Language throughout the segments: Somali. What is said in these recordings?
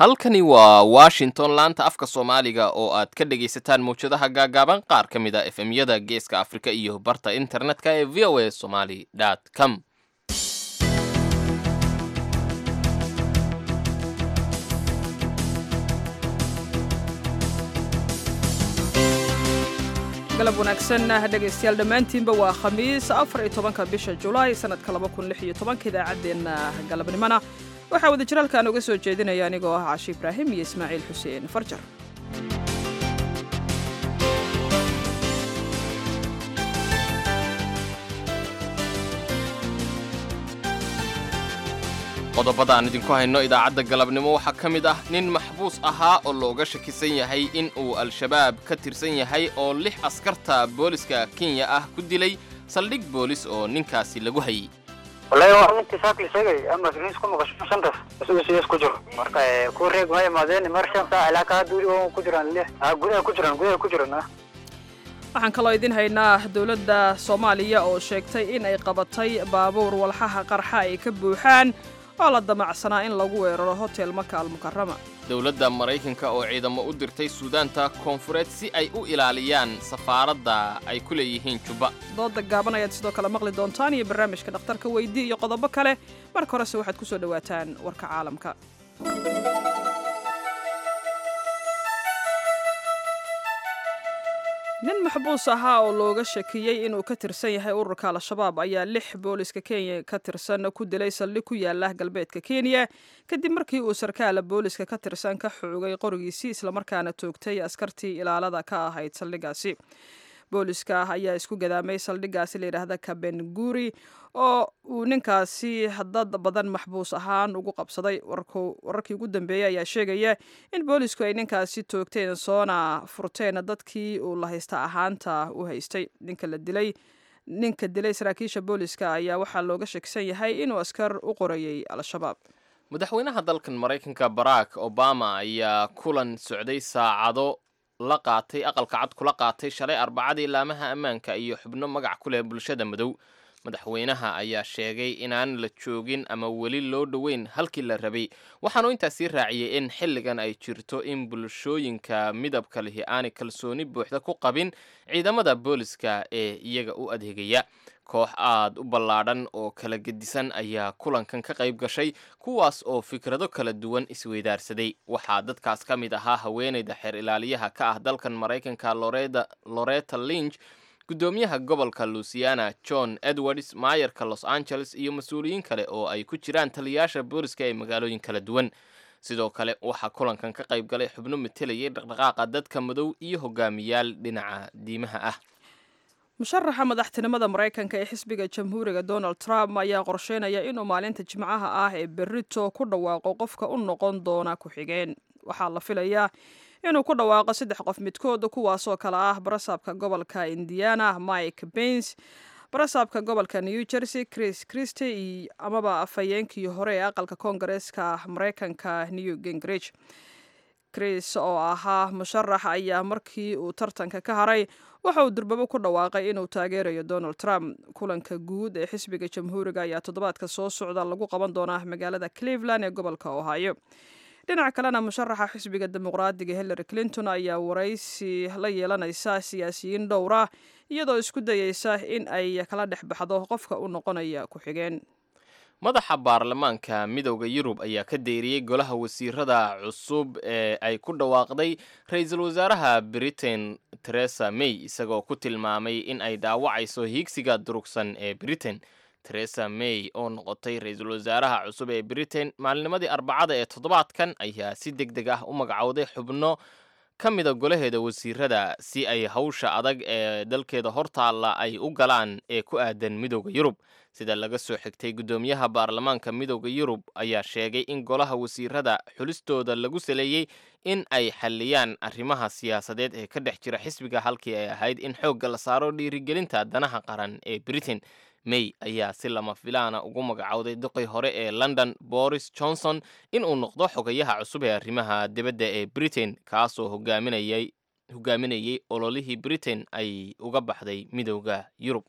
halkani waa washington laanta afka soomaaliga oo aad ka dhegaysataan mawjadaha gaagaaban qaar ka mid a efemyada geeska afrika iyo barta internetka ee v o a somaly com galab wanaagsan dhegaystayaal dhammaantiinba waa khamiis afar iyo tobanka bisha julaay sanadka laba kun lix iyo tobanka idaacaddeenna galabnimona waxaa wada jiraalkan uga soo jeedinaya anigoo ah cashi ibraahim iyo ismaaciil xuseen farjar qodobada aan idinku hayno idaacadda galabnimo waxaa ka mid ah nin maxbuus ahaa oo looga shakisan yahay in uu al-shabaab ka tirsan yahay oo lix askarta booliska kenya ah ku dilay saldhig boolis oo ninkaasi lagu hayay wallahi waa nintii saakli sheegay ama riis ku maqasho shantaas isagu sidaas ku jiro marka ku reeg ma imaadeen mar shan saac ilaa kaa duuli oo ku jiraan lix ah gudaha ku jiraan gudaha ku jiraan ah waxaan kaloo idin haynaa dowladda soomaaliya oo sheegtay in ay qabatay baabuur walxaha qarxa ay ka buuxaan oo la damacsanaa in lagu weeraro hotel maka almukarama dowladda maraykanka oo ciidamo u dirtay suudaanta koonfureed si ay u ilaaliyaan safaaradda ay ku leeyihiin jubba dooda gaaban ayaad sidoo kale maqli doontaan iyo barnaamijka dhakhtarka weydii iyo qodobo kale marka horese waxaad ku soo dhowaataan warka caalamka nin maxbuus ahaa oo looga shakiyey inuu ka tirsan yahay ururka al-shabaab ayaa lix booliska kenya ka tirsan ku dilay saldhig ku yaala galbeedka kenya kadib markii uu sarkaala booliska ka tirsan ka xoogay qorigiisii islamarkaana toogtay askartii ilaalada ka ahayd saldhigaasi booliska ayaa isku gadaamay saldhigaasi layidhaahda kabenguri oo uu ninkaasi dad badan maxbuus ahaan ugu qabsaday wararkii ugu dambeeyey ayaa sheegaya in boolisku ay ninkaasi toogteen soona furteen dadkii uu la haysta ahaanta u haystay ninka la dilay ninka dilay saraakiisha booliska ayaa waxaa looga shakisan yahay inuu askar u qorayay al-shabaab madaxweynaha dalkan maraykanka barack obama ayaa kulan socday saacado la qaatay aqalka cad kula qaatay shalay arbacadii laamaha ammaanka iyo xubno magac ku leh bulshada madow madaxweynaha ayaa sheegay inaan la joogin ama weli loo dhoweyn halkii la rabay waxaanu intaasii raaciyey in xilligan ay jirto in bulshooyinka midabka lihi aanay kalsooni buuxda ku qabin ciidamada booliska ee iyaga u adeegaya koox aad u ballaadhan oo kala gedisan ayaa kulankan ka qayb gashay kuwaas oo fikrado kala duwan isweydaarsaday waxaa dadkaas ka mid ahaa haweenayda xeer ilaaliyaha ka ah dalkan maraykanka loreta linch guddoomiyaha gobolka luisiana john edwards maayarka los angeles iyo mas-uuliyiin kale oo ay ku jiraan taliyayaasha booliska ee magaalooyin kala duwan sidoo kale waxaa kulankan ka qayb galay xubno matelayay dhaqdhaqaaqa dadka madow iyo hogaamiyaal dhinaca diimaha ah musharaxa madaxtinimada maraykanka ee xisbiga jamhuuriga donald trump ayaa qorsheynaya inuu maalinta jimcaha ah ee berito ku dhawaaqo qofka u noqon doona ku-xigeen waxaa la filayaa inuu ku dhawaaqo saddex qof midkood kuwaasoo kale ah barasaabka gobolka indiana mike bens barasaabka gobolka new jersey chris christy amaba afhayeenkii hore ee aqalka koongareeska maraykanka new gingrich chris oo ahaa musharax ayaa markii uu tartanka ka haray waxa uu durbabo ku dhawaaqay inuu taageerayo donald trump kulanka guud ee xisbiga jamhuuriga ayaa toddobaadka soo socda lagu qaban doonaa magaalada cleveland ee gobolka ohio dhinaca kalena musharaxa xisbiga dimuqraadiga hillary clinton ayaa waraysi la yeelanaysa siyaasiyiin dhowra iyadoo isku dayeysa in ay kala dhex baxdo qofka u noqonaya ku-xigeen madaxa baarlamaanka midowda yurub ayaa ka deeriyey golaha wasiirada cusub ee ay ku dhawaaqday ra-iisul wasaaraha britain teresa may isagoo ku tilmaamay in ay dhaawacayso hiigsiga durugsan ee britain teresa may oo noqotay ra-iisul wasaaraha cusub ee britain maalinimadii arbacada ee toddobaadkan ayaa si deg deg ah u magacowday xubno ka mida golaheeda wasiirada si ay hawsha adag ee dalkeeda hortaalla ay u galaan ee ku aadan midowda yurub sida laga soo xigtay guddoomiyaha baarlamaanka midowda yurub ayaa sheegay in golaha wasiirada xulistooda lagu saleeyey in ay xalliyaan arrimaha siyaasadeed ee ka dhex jira xisbiga halkii ay ahayd in xoogga la saaro dhiirigelinta danaha qaran ee britain may ayaa si lama filaana ugu magacowday duqii hore ee london boris johnson inuu noqdo xogayaha cusub ee arrimaha dibadda ee britain kaasoo hogaaminayay hogaaminayay ololihii britain ay uga baxday midowda yurub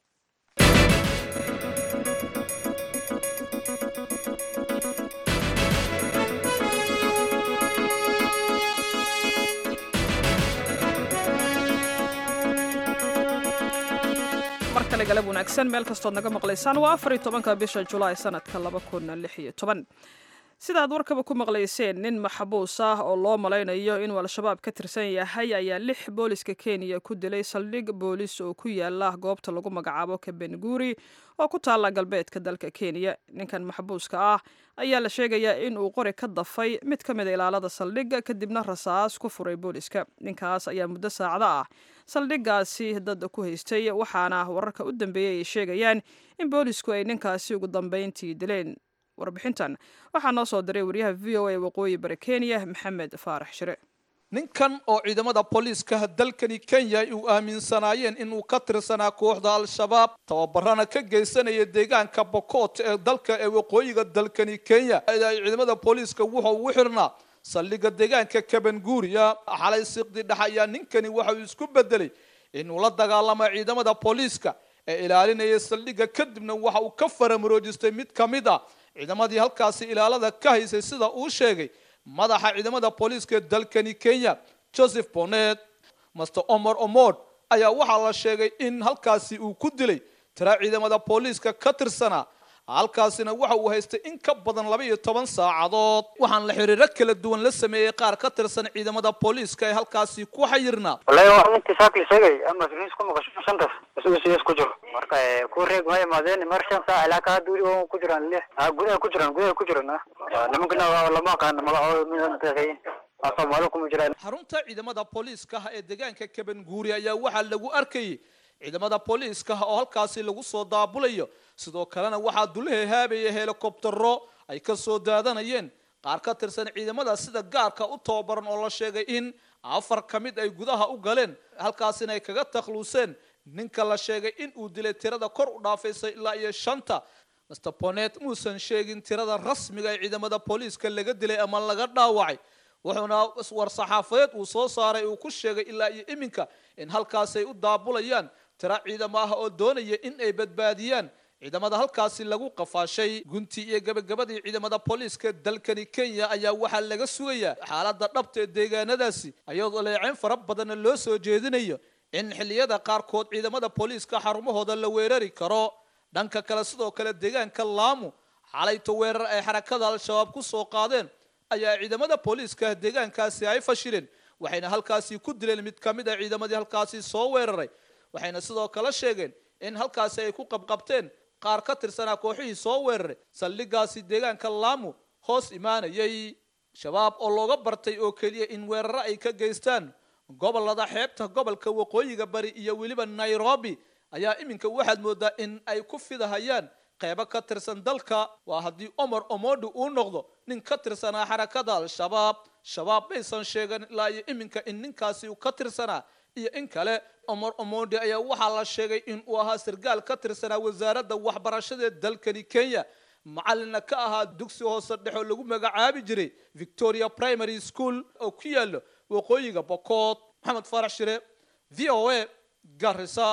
kale galab wanaagsan meel kastood naga maqlaysaan waa afar iyo tobanka bisha julaay sanadka laba kun lix iyo toban sidaad warkaba ku maqlayseen nin maxbuus ah oo loo malaynayo inuu al-shabaab ka tirsan yahay ayaa lix booliska kenya ku dilay saldhig boolis oo ku yaala goobta lagu magacaabo kabenguri oo ku taalla galbeedka dalka kenya ninkan maxbuuska ah ayaa la sheegayaa in uu qori ka dafay mid ka mida ilaalada saldhigga kadibna rasaas ku furay booliska ninkaas ayaa muddo saacdo ah saldhiggaasi dad ku haystay waxaana wararka u dambeeyey ay sheegayaan in boolisku ay ninkaasi ugu dambeyntii dileen warbixintan waxaa noo soo diray wariyaha v o a waqooyi bari kenya maxamed faarax shire ninkan oo ciidamada booliiska dalkani kenya uu aaminsanaayeen inuu ka tirsanaa kooxda al-shabaab tababarana ka geysanaya deegaanka bokoot ee dalka ee waqooyiga dalkani kenya ciidamada booliiska wuxuu ugu xirnaa saldhigga deegaanka kabanguuriya xalay siqdi dhex ayaa ninkani waxa uu isku bedelay inuu la dagaalamo ciidamada booliiska ee ilaalinaya saldhigga kadibna waxa uu ka faramuroojistay mid ka mid a ciidamadii halkaasi ilaalada ka haysay sida uu sheegay madaxa ciidamada booliiska ee dalkani kenya joseph bonet master omar omod ayaa waxaa la sheegay in halkaasi uu ku dilay tira ciidamada booliiska ka tirsanaa halkaasina waxa uu haystay in ka badan laba iyo toban saacadood waxaan la xiriiro kala duwan la sameeyey qaar ka tirsan ciidamada booliiska ee halkaasi ku xayirnaa wallahi waa intii saakli sheegay ama siniis ku maqasho shantaas isugu siyaas ku jiro marka ku reeg ma imaadeen mar shan saac ilaa ka duuli oo ku jiraan lix ah gudaha ku jiraan gudaha ku jiraan nimankana lama aqaano magacooda midaan taqayin soomaali kuma jiraan xarunta ciidamada booliiska ee deegaanka kabanguuri ayaa waxaa lagu arkayay ciidamada booliiska oo halkaasi lagu soo daabulayo sidoo kalena waxaa dulaha haabaya helikobtero ay ka soo daadanayeen qaar ka tirsan ciidamada sida gaarka u tababaran oo la sheegay in afar ka mid ay gudaha u galeen halkaasina ay kaga takhluuseen ninka la sheegay in uu dilay tirada kor u dhaafaysa ilaa iyo shanta master bonet muusan sheegin tirada rasmiga ee ciidamada booliiska laga dilay ama laga dhaawacay wuxuuna war-saxaafadeed uu soo saaray uu ku sheegay ilaa iyo iminka in halkaasay u daabulayaan tira ciidamo ah oo doonaya in ay badbaadiyaan ciidamada halkaasi lagu qafaashay guntii iyo gabagabadii ciidamada booliiska dalkani kenya ayaa waxaa laga sugayaa xaaladda dhabta ee deegaanadaasi ayadoo leeceyn fara badanna loo soo jeedinayo in xilliyada qaarkood ciidamada booliiska xarumahooda la weerari karo dhanka kale sidoo kale deegaanka laamu xalayto weerar ay xarakada al-shabaab ku soo qaadeen ayaa ciidamada booliiska deegaankaasi ay fashileen waxayna halkaasi ku dileen mid ka mid a ciidamadii halkaasi soo weeraray waxayna sidoo kale sheegeen in halkaasi ay ku qabqabteen qaar ka tirsanaa kooxihii soo weeraray saldhiggaasi deegaanka laamu hoos imaanayay shabaab oo looga bartay oo keliya in weeraro ay ka geystaan gobolada xeebta gobolka waqooyiga bari iyo weliba nairobi ayaa iminka waxaad moodaa in ay ku fidahayaan qeybo ka tirsan dalka waa haddii omar omodu uu noqdo nin ka tirsanaa xarakada al-shabaab shabaab maysan sheegan ilaa iyo iminka in ninkaasi uu ka tirsanaa iyo in kale omar omondi ayaa waxaa la sheegay in uu ahaa sargaal ka tirsanaa wasaaradda waxbarashada ee dalkani kenya macalina ka ahaa dugsi hoose dhexoo lagu magacaabi jiray victoria primary school oo ku yaalo waqooyiga bokood maxamed faarax shire v o a garisa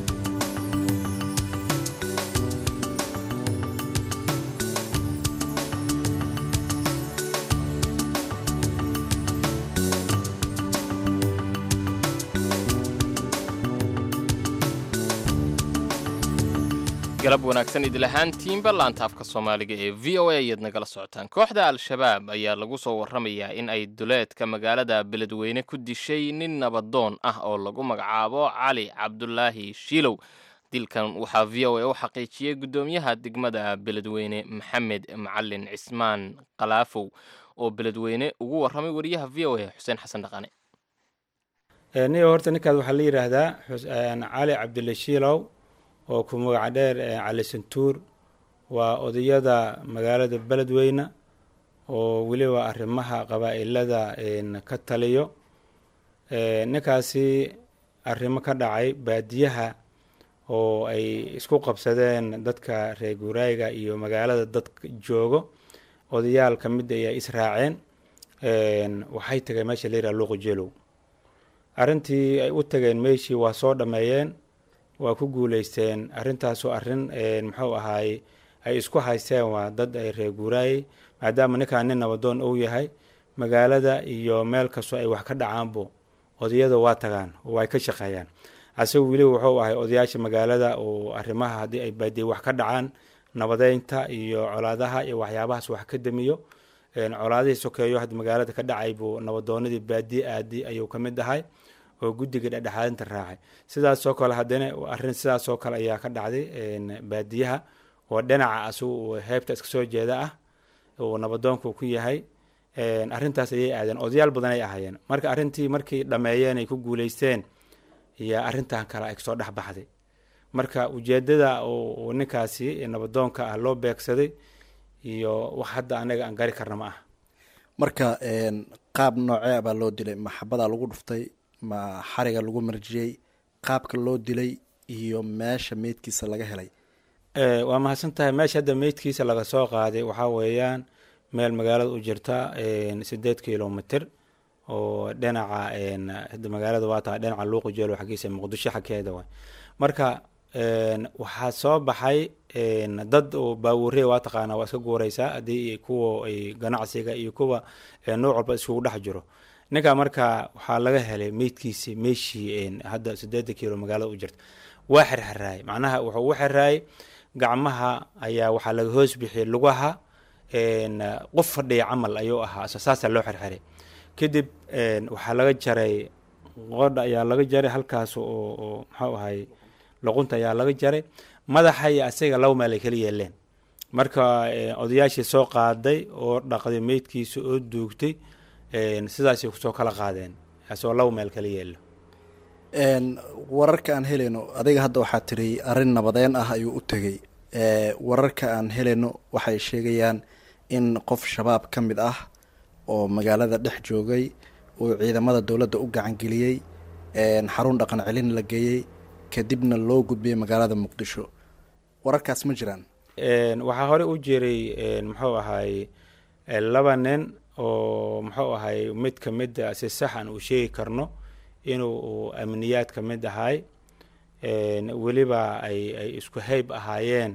galab wanaagsan idil ahaantiinba laanta afka soomaaliga ee v o a ayaad nagala socotaan kooxda al-shabaab ayaa lagu soo warramayaa in ay duleedka magaalada beledweyne ku dishay nin nabadoon ah oo lagu magacaabo cali cabdulaahi shiilow dilkan waxaa v o a u xaqiijiyey guddoomiyaha degmada beledweyne maxamed macalin cismaan kalaafow oo beledweyne ugu warramay wariyaha v o a xuseen xasan dhaqane niyo horta ninkaas waxaa la yidhaahdaa cali cabdilla shiilow oo ku magaca dheer cali santuur waa odayada magaalada beledweyne oo weliba arrimaha qabaa'ilada ka taliyo ninkaasi arrimo ka dhacay baadiyaha oo ay isku qabsadeen dadka reer guuraayiga iyo magaalada dadka joogo odayaal ka mid ayaa israaceen waxay tageen meesha la yidhaha luuqjeelow arrintii ay u tageen meeshii waa soo dhammeeyeen waa ku guuleysteen arrintaasoo arrin muxuu ahaay ay isku haysteen waa dad ay reer guuraayey maadaama ninkaan nin nabadoon uu yahay magaalada iyo meel kastoo ay wax ka dhacaanbo odayada waa tagaan oo ay ka shaqeeyaan asaga weli wuxuu ahay odayaasha magaalada oo arrimaha haddii ay baadiye wax ka dhacaan nabadeynta iyo colaadaha iyo waxyaabahaas wax ka damiyo colaadihii sokeeyo hadda magaalada ka dhacay buu nabadoonadii baadiye aadi ayuu ka mid ahay oo guddiga dhexdhexaadinta raacay sidaasoo kale haddana arrin sidaasoo kale ayaa ka dhacday baadiyaha oo dhinaca asagu uu heebta iska soo jeeda ah uu nabadoonku ku yahay arrintaas ayay aadeen odayaal badan ay ahaayeen marka arrintii markii dhammeeyeen ay ku guuleysteen iyo arrintan kale ay kasoo dhex baxday marka ujeedada uu ninkaasi nabadoonka ah loo beegsaday iyo wax hadda anaga aan gari karna ma ah marka qaab noocee baa loo dilay maxabadaa lagu dhuftay ma xariga lagu marjiyey qaabka loo dilay iyo meesha meydkiisa laga helay waa mahadsan tahay meesha hadda meydkiisa laga soo qaaday waxaa weeyaan meel magaalada u jirta sideed kilomitr oo dhinaca hadda magaalada waa tahay dhinaca luuqi jeelo xaggiisa muqdisho xagkeeda waay marka waxaa soo baxay dad oo baawure waa taqaanaa waa iska guureysaa haddii kuwa ay ganacsiga iyo kuwa nooc walba iskugu dhex jiro ninka marka waxaa laga helay meydkiisi meeshii hadda sideeda kilo magaalada u jirta waa xirxiraayay macnaha wuxuu u xiraayay gacmaha ayaa waxaa laga hoos bixiyay lugaha qof fadhiya camal ayuu ahaa saasaa loo xirxiray kadib waxaa laga jaray qodha ayaa laga jaray halkaas oo maxuu ahay luqunta ayaa laga jaray madaxa iyo asaga laba meel ay kala yeeleen marka odayaashii soo qaaday oo dhaqday meydkiisa oo duugtay sidaasay kusoo kala qaadeen asagoo laba meel kala yeelo wararka aan helayno adiga hadda waxaa tiri arrin nabadeen ah ayuu u tegey wararka aan helayno waxay sheegayaan in qof shabaab ka mid ah oo magaalada dhex joogay uu ciidamada dowladda u gacangeliyey xarun dhaqan celin la geeyey kadibna loo gudbiyey magaalada muqdisho wararkaas ma jiraan waxaa hore u jiray muxuu ahay laba nin oo muxuu ahay mid ka mida si sax aan uu sheegi karno inuu amniyaad ka mid ahay weliba ay ay isku hayb ahaayeen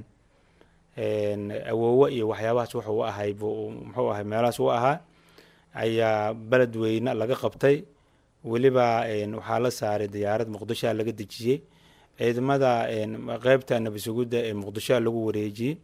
awoowo iyo waxyaabahaas wuxuu u ahay buu muxuu ahay meelahaas u ahaa ayaa beled weyne laga qabtay weliba waxaa la saaray diyaarad muqdishoa laga dejiyey ciidamada qeybta nabasugudda ee muqdishoa lagu wareejiyey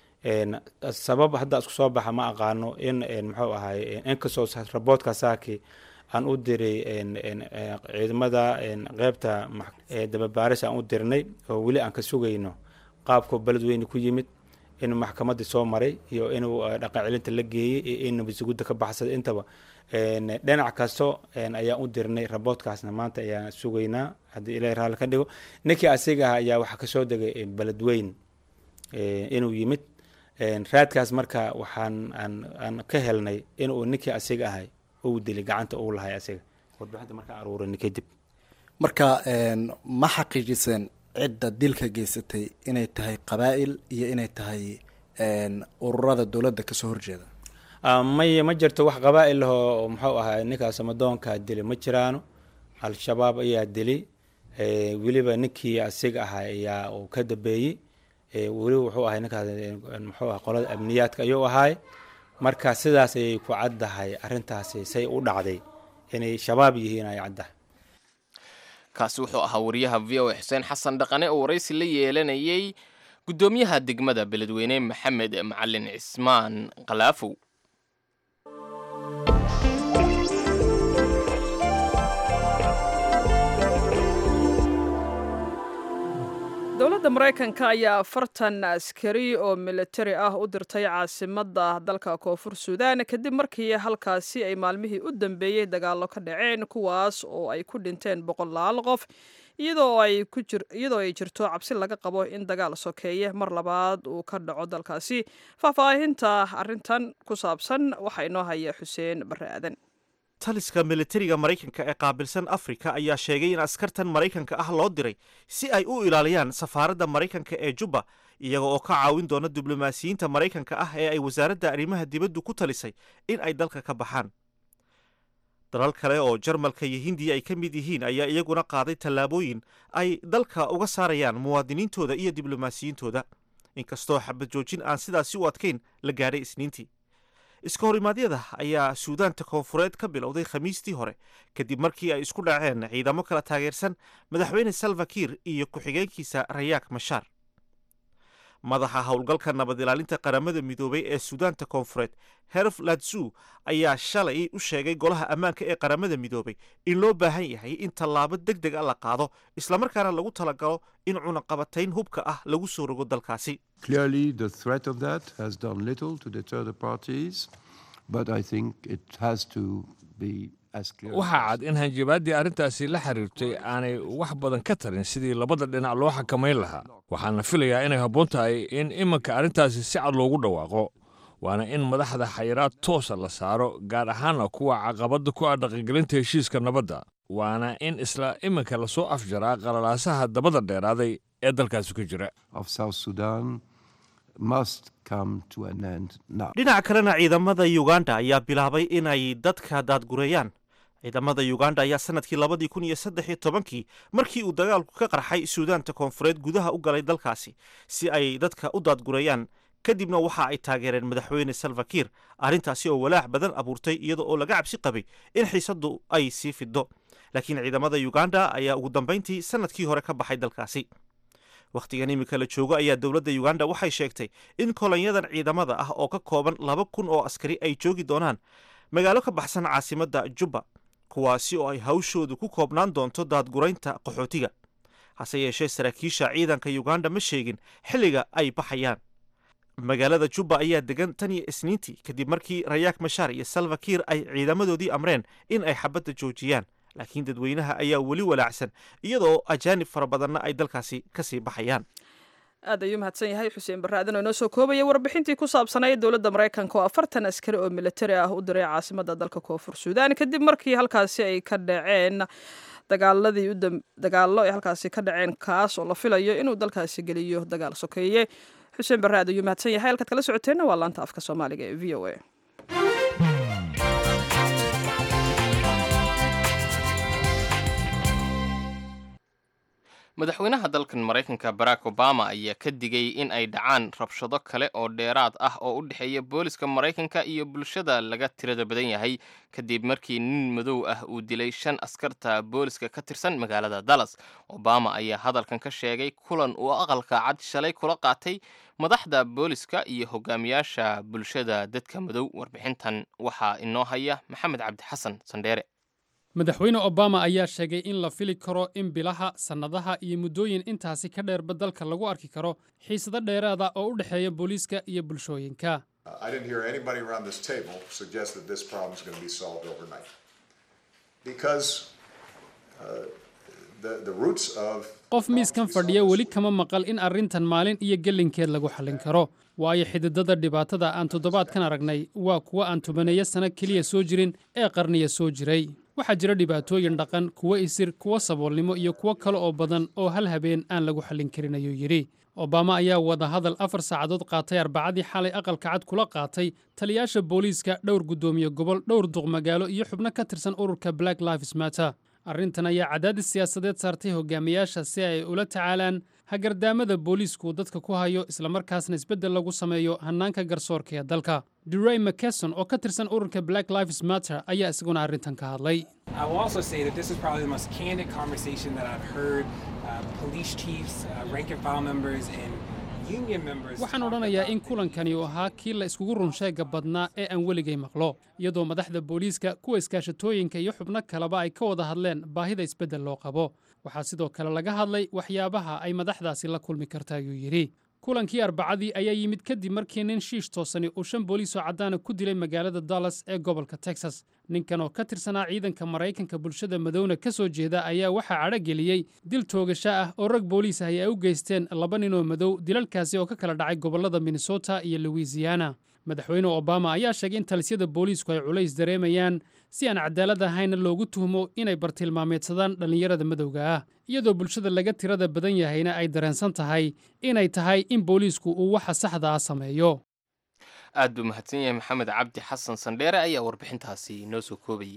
sabab hadda isku soo baxa ma aqaano in muxuu ahay inkastoo raboodka saaki aan u diray ciidamada qeybta dababaaris aan u dirnay oo weli aan ka sugayno qaabkoo beledweyne ku yimid in maxkamadii soo maray iyo inuu dhaqan celinta la geeyey iyo in nabasugudda ka baxsaday intaba dhinac kasto ayaan u dirnay raboodkaasna maanta ayaan sugaynaa haddii ilahi raalli ka dhigo ninkii asiga ah ayaa waxaa kasoo degay beledweyn inuu yimid raadkaas marka waxaan aan ka helnay inuu ninkii asiga ahay uu dilay gacanta uu lahay asiga warbixinta markaan aruurini kadib marka ma xaqiijiseen cidda dilka geysatay inay tahay qabaa'il iyo inay tahay ururada dowladda kasoo horjeeda may ma jirto wax qabaa'il lahoo muxuu ahaa ninkaas amadoonkaa dilay ma jiraano al-shabaab ayaa dilay weliba ninkii asiga ahaa ayaa uu ka dambeeyey weli wuxuu ahay ninkaas muxuu aha qolada amniyaadka ayuu ahaay marka sidaas ayay ku caddahay arrintaasi say u dhacday inay shabaab yihiin ay caddahay kaasi wuxuu ahaa wariyaha v o xuseen xasan dhaqane oo waraysi la yeelanayay guddoomiyaha degmada beledweyne maxamed macalin cismaan kalaafow dowladda maraykanka ayaa afartan askari oo militari ah u dirtay caasimadda dalka koonfur suudaan kadib markii halkaasi ay maalmihii u dambeeyey dagaallo ka dhaceen kuwaas oo ay ku dhinteen boqolaal qof iyadoo ay jirto cabsi laga qabo in dagaal sokeeye mar labaad uu ka dhaco dalkaasi faahfaahinta arintan ku saabsan waxaa inoo haya xuseen barre aadan taliska militariga maraykanka ee qaabilsan afrika ayaa sheegay in askartan maraykanka ah loo diray si ay u ilaaliyaan safaaradda maraykanka ee jubba iyaga oo ka caawin doona diblomaasiyiinta maraykanka ah ee ay wasaaradda arrimaha dibaddu ku talisay in ay dalka ka baxaan dalal kale oo jarmalka iyo hindiya ay ka mid yihiin ayaa iyaguna qaaday tallaabooyin ay dalka uga saarayaan muwaadiniintooda iyo diblomaasiyiintooda inkastoo xabad joojin aan sidaasi u adkayn la gaadhay isniintii iska horimaadyada ayaa suudaanta koonfureed ka bilowday khamiistii hore kadib markii ay isku dhaceen ciidamo kala taageersan madaxweyne salvakir iyo ku-xigeenkiisa rayaak mashaar madaxa howlgalka nabad ilaalinta qaramada midoobay ee suudaanta koonfureed herf latsu ayaa shalay u sheegay golaha ammaanka ee qaramada midoobay in loo baahan yahay in tallaabo deg deg a la qaado islamarkaana lagu talagalo in cunaqabatayn hubka ah lagu soo rogo dalkaasi Clearly, the threat of that has done little to deter the parties, but I think it has to be as clear. as waxaa cad in hanjabaaddii arrintaasi la xiriirtay aanay wax badan ka tarin sidii labada dhinac loo xakamayn lahaa waxaana filayaa inay habboon tahay in iminka arrintaasi si cad loogu dhawaaqo waana in madaxda xayiraad toosa la saaro gaar ahaana kuwa caqabadda ku ah dhaqangelinta heshiiska nabadda waana in isla iminka lasoo afjaraa qalalaasaha dabada dheeraaday ee dalkaasi ka jira of South Sudan must come to an end now. dhinaca kalena ciidamada uganda ayaa bilaabay inay dadka daadgureeyaan ciidamada uganda ayaa sanadkii labadii kun iyo saddex iyo tobankii markii uu dagaalku ka qarxay suudaanta koonfureed gudaha u galay dalkaasi si ay dadka u daadgureeyaan kadibna waxa ay taageereen madaxweyne salvakir arrintaasi oo walaac badan abuurtay iyada oo laga cabsi qabay in xiisaddu ay sii fido laakiin ciidamada uganda ayaa ugu dambayntii sanadkii hore ka baxay dalkaasi wakhtigan iminka la joogo ayaa dowladda uganda waxay sheegtay in kolonyadan ciidamada ah oo ka kooban laba kun oo askari ay joogi doonaan magaalo ka baxsan caasimadda jubba kuwaasi oo ay hawshoodu ku koobnaan doonto daadguraynta qaxootiga hase yeeshee saraakiisha ciidanka uganda ma sheegin xilliga ay baxayaan magaalada jubba ayaa degan tan iyo isniintii kadib markii rayaak mashaar iyo salvakir ay ciidamadoodii amreen in ay xabadda joojiyaan laakiin dadweynaha ayaa weli walaacsan iyadoo ajaanib fara badanna ay dalkaasi kasii baxayaan aad ayuu mahadsan yahay xuseen barre aadan oo inoo soo koobaya warbixintii ku saabsanayd dowladda maraykanka oo afartan askari oo militari ah u diray caasimadda dalka koonfur suudaan kadib markii halkaasi ay ka dhaceen dagaaladii u dagaallo ay halkaasi ka dhaceen kaas oo la filayo inuu dalkaasi geliyo dagaal sokeeye xuseen barre aad ayuu mahadsan yahay halkaad kala socoteenna waa laanta afka soomaaliga ee v o a madaxweynaha dalkan maraykanka barack obama ayaa ka digay in ay dhacaan rabshado kale oo dheeraad ah oo u dhexeeya booliska maraykanka iyo bulshada laga tirada badan yahay kadib markii nin madow ah uu dilay shan askarta booliska ka tirsan magaalada dallas obama ayaa hadalkan ka sheegay kulan uu aqalka cad shalay kula qaatay madaxda booliska iyo hogaamiyaasha bulshada dadka madow warbixintan waxaa inoo haya maxamed cabdi xasan sandheere madaxweyne obama ayaa sheegay in la fili karo in bilaha sannadaha iyo muddooyin intaasi ka dheerba dalka lagu arki karo xiisado dheeraada oo u dhexeeya booliiska iyo bulshooyinka I didn't hear anybody around this table suggest that this problem is going to be solved overnight. Because uh, the, the roots of qof miiskan fadhiya weli kama maqal in arrintan maalin iyo gelinkeed lagu xallin karo waayo xididada dhibaatada aan toddobaadkan aragnay waa kuwa aan tobaneeyo sano keliya soo jirin ee qarniya soo jiray waxaa jira dhibaatooyin dhaqan kuwo isir kuwo saboolnimo iyo kuwo kale oo badan oo hal habeen aan lagu xallin karin ayuu yidhi obama ayaa wadahadal afar saacadood qaatay arbacadii xalay aqalka cad kula qaatay taliyaasha booliiska dhowr guddoomiye gobol dhowr duq magaalo iyo xubno ka tirsan ururka black lives matter arrintan ayaa cadaadis siyaasadeed saartay hogaamiyaasha si ay ula tacaalaan hagardaamada booliisku dadka ku hayo islamarkaasna isbeddel lagu sameeyo hannaanka garsoorka ee dalka duray mckeson oo ka tirsan ururka black lives matter ayaa isaguna arrintan ka hadlay I will also say that this is probably the most candid conversation that I've heard uh, police chiefs, uh, rank and file members, and union members. waxaan odhanayaa in kulankani uu ahaa kii la iskugu runsheega badnaa ee aan weligay maqlo iyadoo madaxda booliiska kuwa iskaashatooyinka iyo xubno kaleba ay ka wada hadleen baahida isbeddel loo qabo waxaa sidoo kale laga hadlay waxyaabaha ay madaxdaasi la kulmi karta ayuu yidhi kulankii arbacadii ayaa yimid kadib markii nin shiish toosani uu shan booliis oo caddaana ku dilay magaalada dallas ee gobolka texas ninkan oo ka tirsanaa ciidanka maraykanka bulshada madowna ka soo jeeda ayaa waxaa cadhogeliyey dil toogasho ah oo rag booliis ahi ay u geysteen laba nin oo madow dilalkaasi oo ka kala dhacay gobollada minnesota iyo louisiana madaxweyne obama ayaa sheegay in talisyada booliisku ay culays dareemayaan si aan cadaalad ahayna loogu tuhmo inay bartilmaameedsadaan dhallinyarada madowga ah iyadoo bulshada laga tirada badan yahayna ay dareensan tahay inay tahay in booliisku uu waxa saxda ah sameeyo aad buu mahadsan yahay maxamed cabdi xasan sandheere ayaa warbixintaasi noo soo koobayay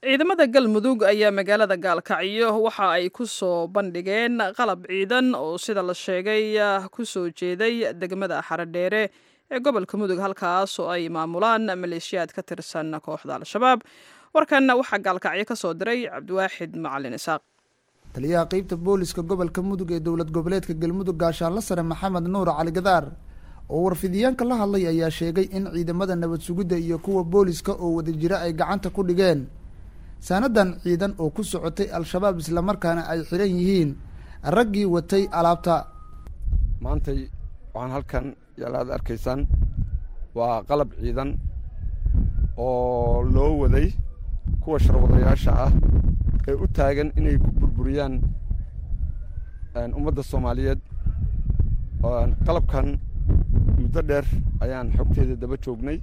ciidamada galmudug ayaa magaalada gaalkacyo waxa ay ku soo bandhigeen qalab ciidan oo sida la sheegay ku soo jeeday degmada xaradheere ee gobolka mudug halkaas oo ay maamulaan maleeshiyaad ka tirsan kooxda al-shabaab warkan waxaa gaalkacyo ka soo diray cabdiwaaxid macalin isaaq taliyaha qeybta booliska gobolka mudug ee dowlad goboleedka galmudug gaashaanla sare maxamed nuur cali gadaar oo warfidiyaanka la hadlay ayaa sheegay in ciidamada nabad sugidda iyo kuwa booliska oo wada jira ay gacanta ku dhigeen saanadan ciidan oo ku socotay al-shabaab islamarkaana ay xiran yihiin raggii watay alaabta maantay waxaan halkan yaalaad arkaysaan waa qalab ciidan oo loo waday kuwa sharwadayaasha ah ee u taagan inay ku burburiyaan ummadda soomaaliyeed qalabkan muddo dheer ayaan xogteeda daba joognay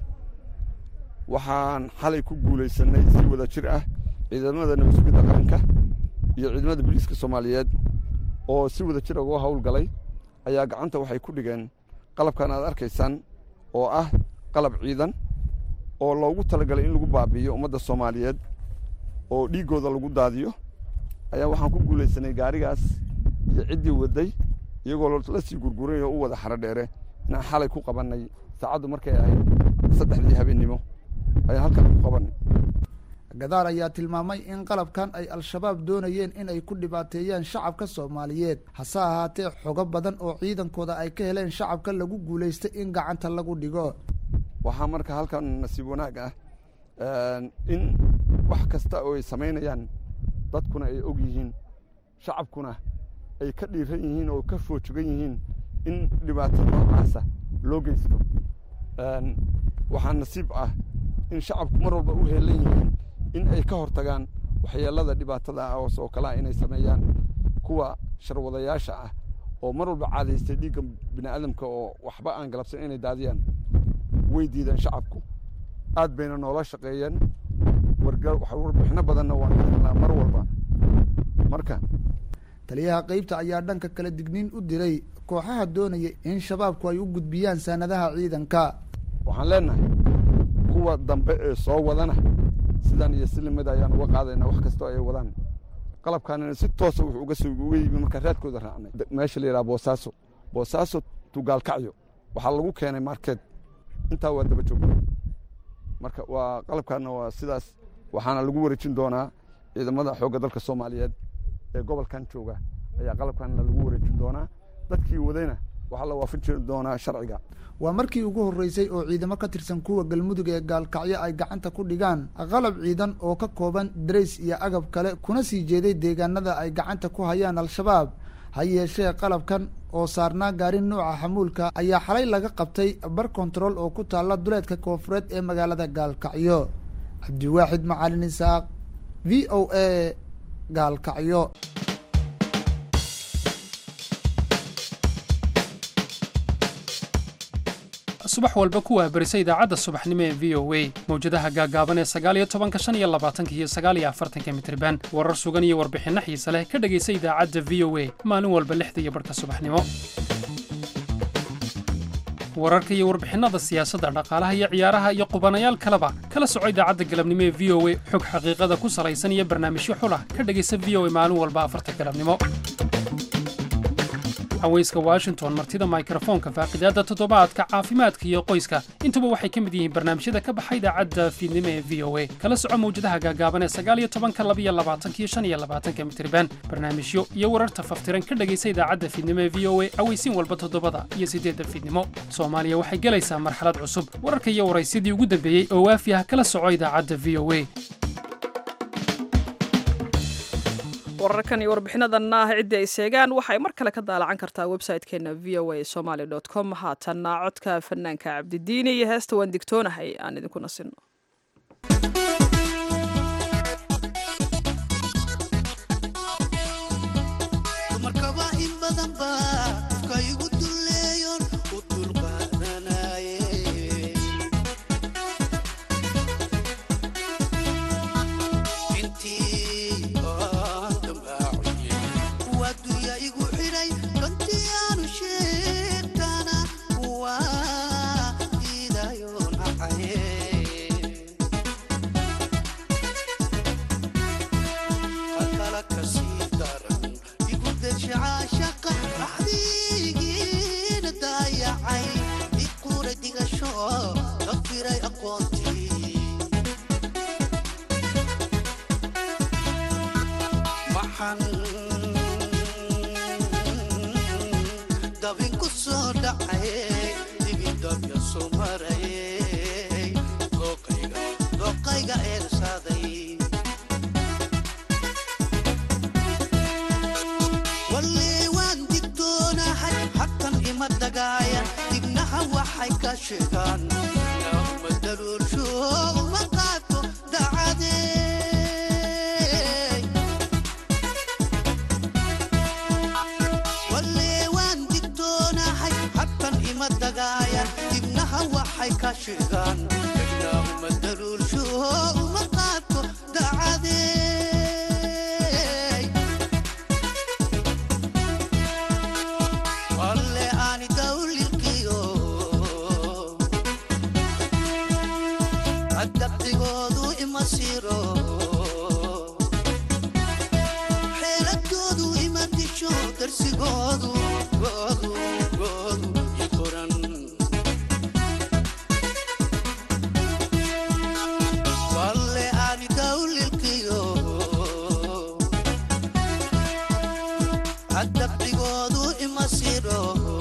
waxaan xalay ku guulaysanay si wada jir ah ciidamada nabad sugidda qaranka iyo ciidamada booliiska soomaaliyeed oo si wada jir uga howlgalay ayaa gacanta waxay ku dhigeen qalabkan aad arkaysaan oo ah qalab ciidan oo loogu talagalay in lagu baabi'iyo ummadda soomaaliyeed oo dhiiggooda lagu daadiyo ayaa waxaan ku guulaysanay gaarigaas iyo ciddii wadday iyagoo la sii gurguray oo u wada xaro dheere inaan xalay ku qabannay saacaddu markay ahayd saddexdii habeennimo ayaan halkan ku qabannay gadaar ayaa tilmaamay in qalabkan ay al-shabaab doonayeen in ay ku dhibaateeyaan shacabka soomaaliyeed hase ahaatee xogo badan oo ciidankooda ay ka heleen shacabka lagu guulaystay in gacanta lagu dhigo waxaa marka halkan nasiib wanaag ah in wax kasta oo ay samaynayaan dadkuna ay og yihiin shacabkuna ay ka dhiiran yihiin oo ka foojogan yihiin in dhibaato noocaasa loo geysto waxaa nasiib ah in shacabku mar walba u heelan yihiin in ay ka hortagaan waxyeelada dhibaatada ah oo kalea inay sameeyaan kuwa sharwadayaasha ah oo mar walba caadaystay dhiigga bini aadamka oo waxba aan galabsan inay daadiyaan way diideen shacabku aad bayna noola shaqeeyeen warbixino badanna waan ka helnaa mar walba marka taliyaha qeybta ayaa dhanka kale digniin u diray kooxaha doonaya in shabaabku ay u gudbiyaan saanadaha ciidanka waxaan leenahay kuwa dambe ee soo wadana sidan iyo silimada ayaan uga qaadayna wax kastoo ay wadaan qalabkaanina si toosa wuxuu uga soo uga yimi markaa raadkooda raacnay meesha la yidhaha boosaaso boosaaso tugaalkacyo waxaa lagu keenay markeed intaa waa daba joogna marka waa qalabkaana waa sidaas waxaana lagu wareejin doonaa ciidamada xoogga dalka soomaaliyeed ee gobolkan jooga ayaa qalabkaana lagu wareejin doonaa dadkii wadayna waxaa la waafajin doonaa sharciga waa markii ugu horreysay oo ciidamo ka tirsan kuwa galmudug ee gaalkacyo ay gacanta ku dhigaan qalab ciidan oo ka kooban darays iyo agab kale kuna sii jeeday deegaanada ay gacanta ku hayaan al-shabaab ha yeeshee qalabkan oo saarnaa gaari nuuca xamuulka ayaa xalay laga qabtay bar kontarool oo ku taalla duleedka koonfureed ee magaalada gaalkacyo cabdiwaaxid macalin isaaq v o a gaalkacyo subax walba kuwaa berisa idaacadda subaxnimo ee v o a mawjadaha gaagaaban ee sagaaliyo tobanka shan iyo labaatanka iyo sagaaliyo afartanka mitriban warar sugan iyo warbixinno xiise leh ka dhegaysa idaacadda v o a maalin walba lixda iyo barhka subaxnimo wararka iyo warbixinnada siyaasadda dhaqaalaha iyo ciyaaraha iyo qubanayaal kaleba kala soco idaacadda galabnimo ee v o a xog xaqiiqada ku salaysan iyo barnaamijyo xulah ka dhegaysa v o a maalin walba afarta galabnimo haweyska washington martida mikrofoonka faaqidaadda toddobaadka caafimaadka iyo qoyska intuba waxay ka mid yihiin barnaamijyada ka baxa idaacadda fiidnimo ee v o a kala soco mawjadaha gaagaaban ee sagaaliyo tobanka labiyo labaatankiyo shan iyo labaatanka mitriban barnaamijyo iyo wararta faftiran ka dhegaysa idaacadda fiidnimo ee v o a aweysiin walba toddobada iyo siddeedda fiidnimo soomaaliya waxay gelaysaa marxalad cusub wararka iyo waraysyadii ugu dambeeyey oo waafi ah kala soco idaacadda v o a wararkan iyo warbixinadanna ah ciddii ay seegaan waxay mar kale ka daalacan kartaa website-keena v o a somaly dot com haatanna codka fanaanka cabdidiini iyo heesta waan digtoonahay aan idinku nasino dabinku soo dhacay digidabya soo marayay dooqayga dooqayga eersaaday wallee waan digtoonahay hatan ima dagaaya dignaha waxay ka sheegaan nama daruursho uma qaato dacadee wallee waan digtoonahay hatan ima dagaaya dignaha waxay ka sheegaan nama daruursho uma qaato dacadee walle aani dawlilkiyo adabtigoodu ima siro xeeladoodu ima disho darsigoodu goodu goodu i qoran walle aani dawlilkiyo adabtigoodu ima siro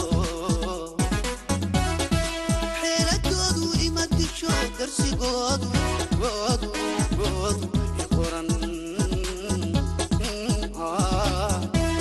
xeeladoodu ima disho darsigoodu goodu goodu i qoran Ah.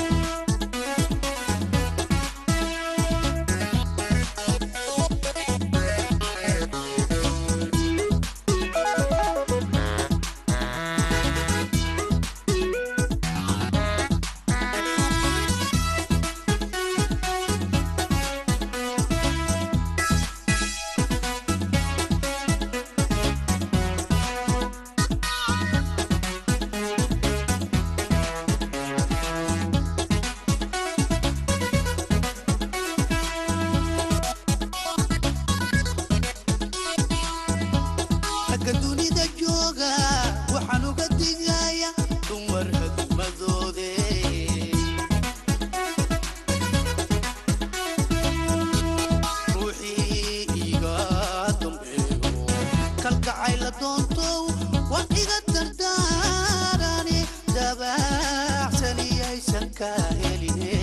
ragga dunida jooga waxaan uga digaya dumar hadmadoode ruuxii iga dambeeyo kalgacay la doontow waan iga dardaarani dabaaxsaniyaysan ka heline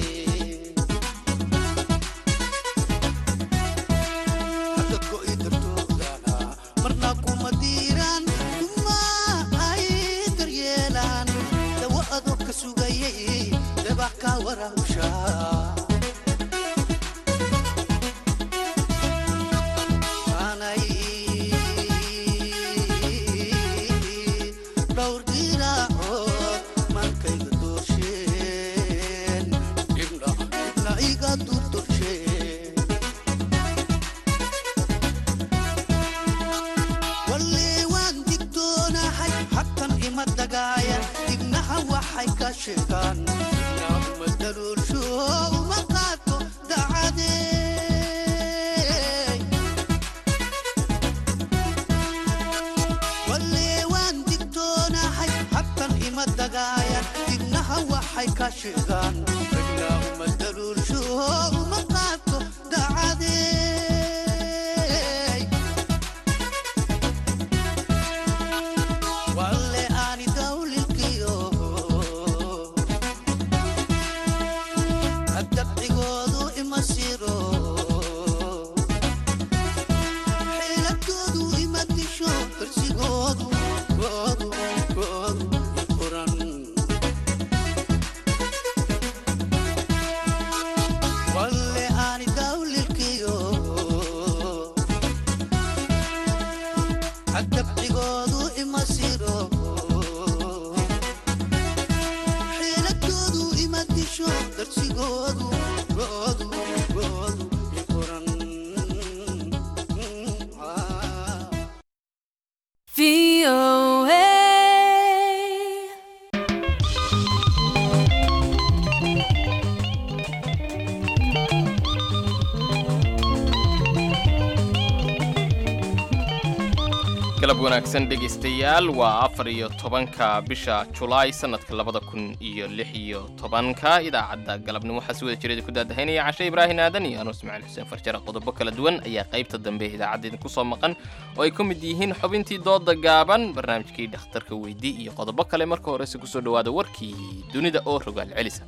hadda go'i dartoodana marna kuma diiraan kuma ay daryeelaan dawo adoo ka sugayay dabaa ka warahusha aanay dhowr diraacood mankayga doorsheen dhibna dhibna iga durtorsheen wallee waan digtoonahay hatan ima dagaaya dignaha waxay ka sheegaan nama daruursho uma qaato dacadee wallee waan digtoonahay hatan ima dagaaya dignaha waxay ka sheegaan nama daruursho uma qaato dacadee walle aani dawlilkiyo adabcigoodu ima siro xeeladoodu ima disho darsigoodu goodu goodu i qoran walle aani dawlilkiyo adabcigoodu ima siro xeeladoodu ima disho darsigoodu goodu goodu i qoran Ah. galab wanaagsan dhegaystayaal waa afar iyo tobanka bisha julaay sanadka labada kun iyo lix iyo tobanka idaacadda galabnimo waxaa si wada jireeda ku daadahaynaya cashe ibraahin aadan iyo anuu ismaaciil xuseen farjare qodobo kala duwan ayaa qaybta dambe ee idaacadda idinku soo maqan oo ay ka mid yihiin xubintii dooda gaaban barnaamijkii dhakhtarka weydii iyo qodobo kale marka horese kusoo dhowaada warkii dunida oo rogaal celisa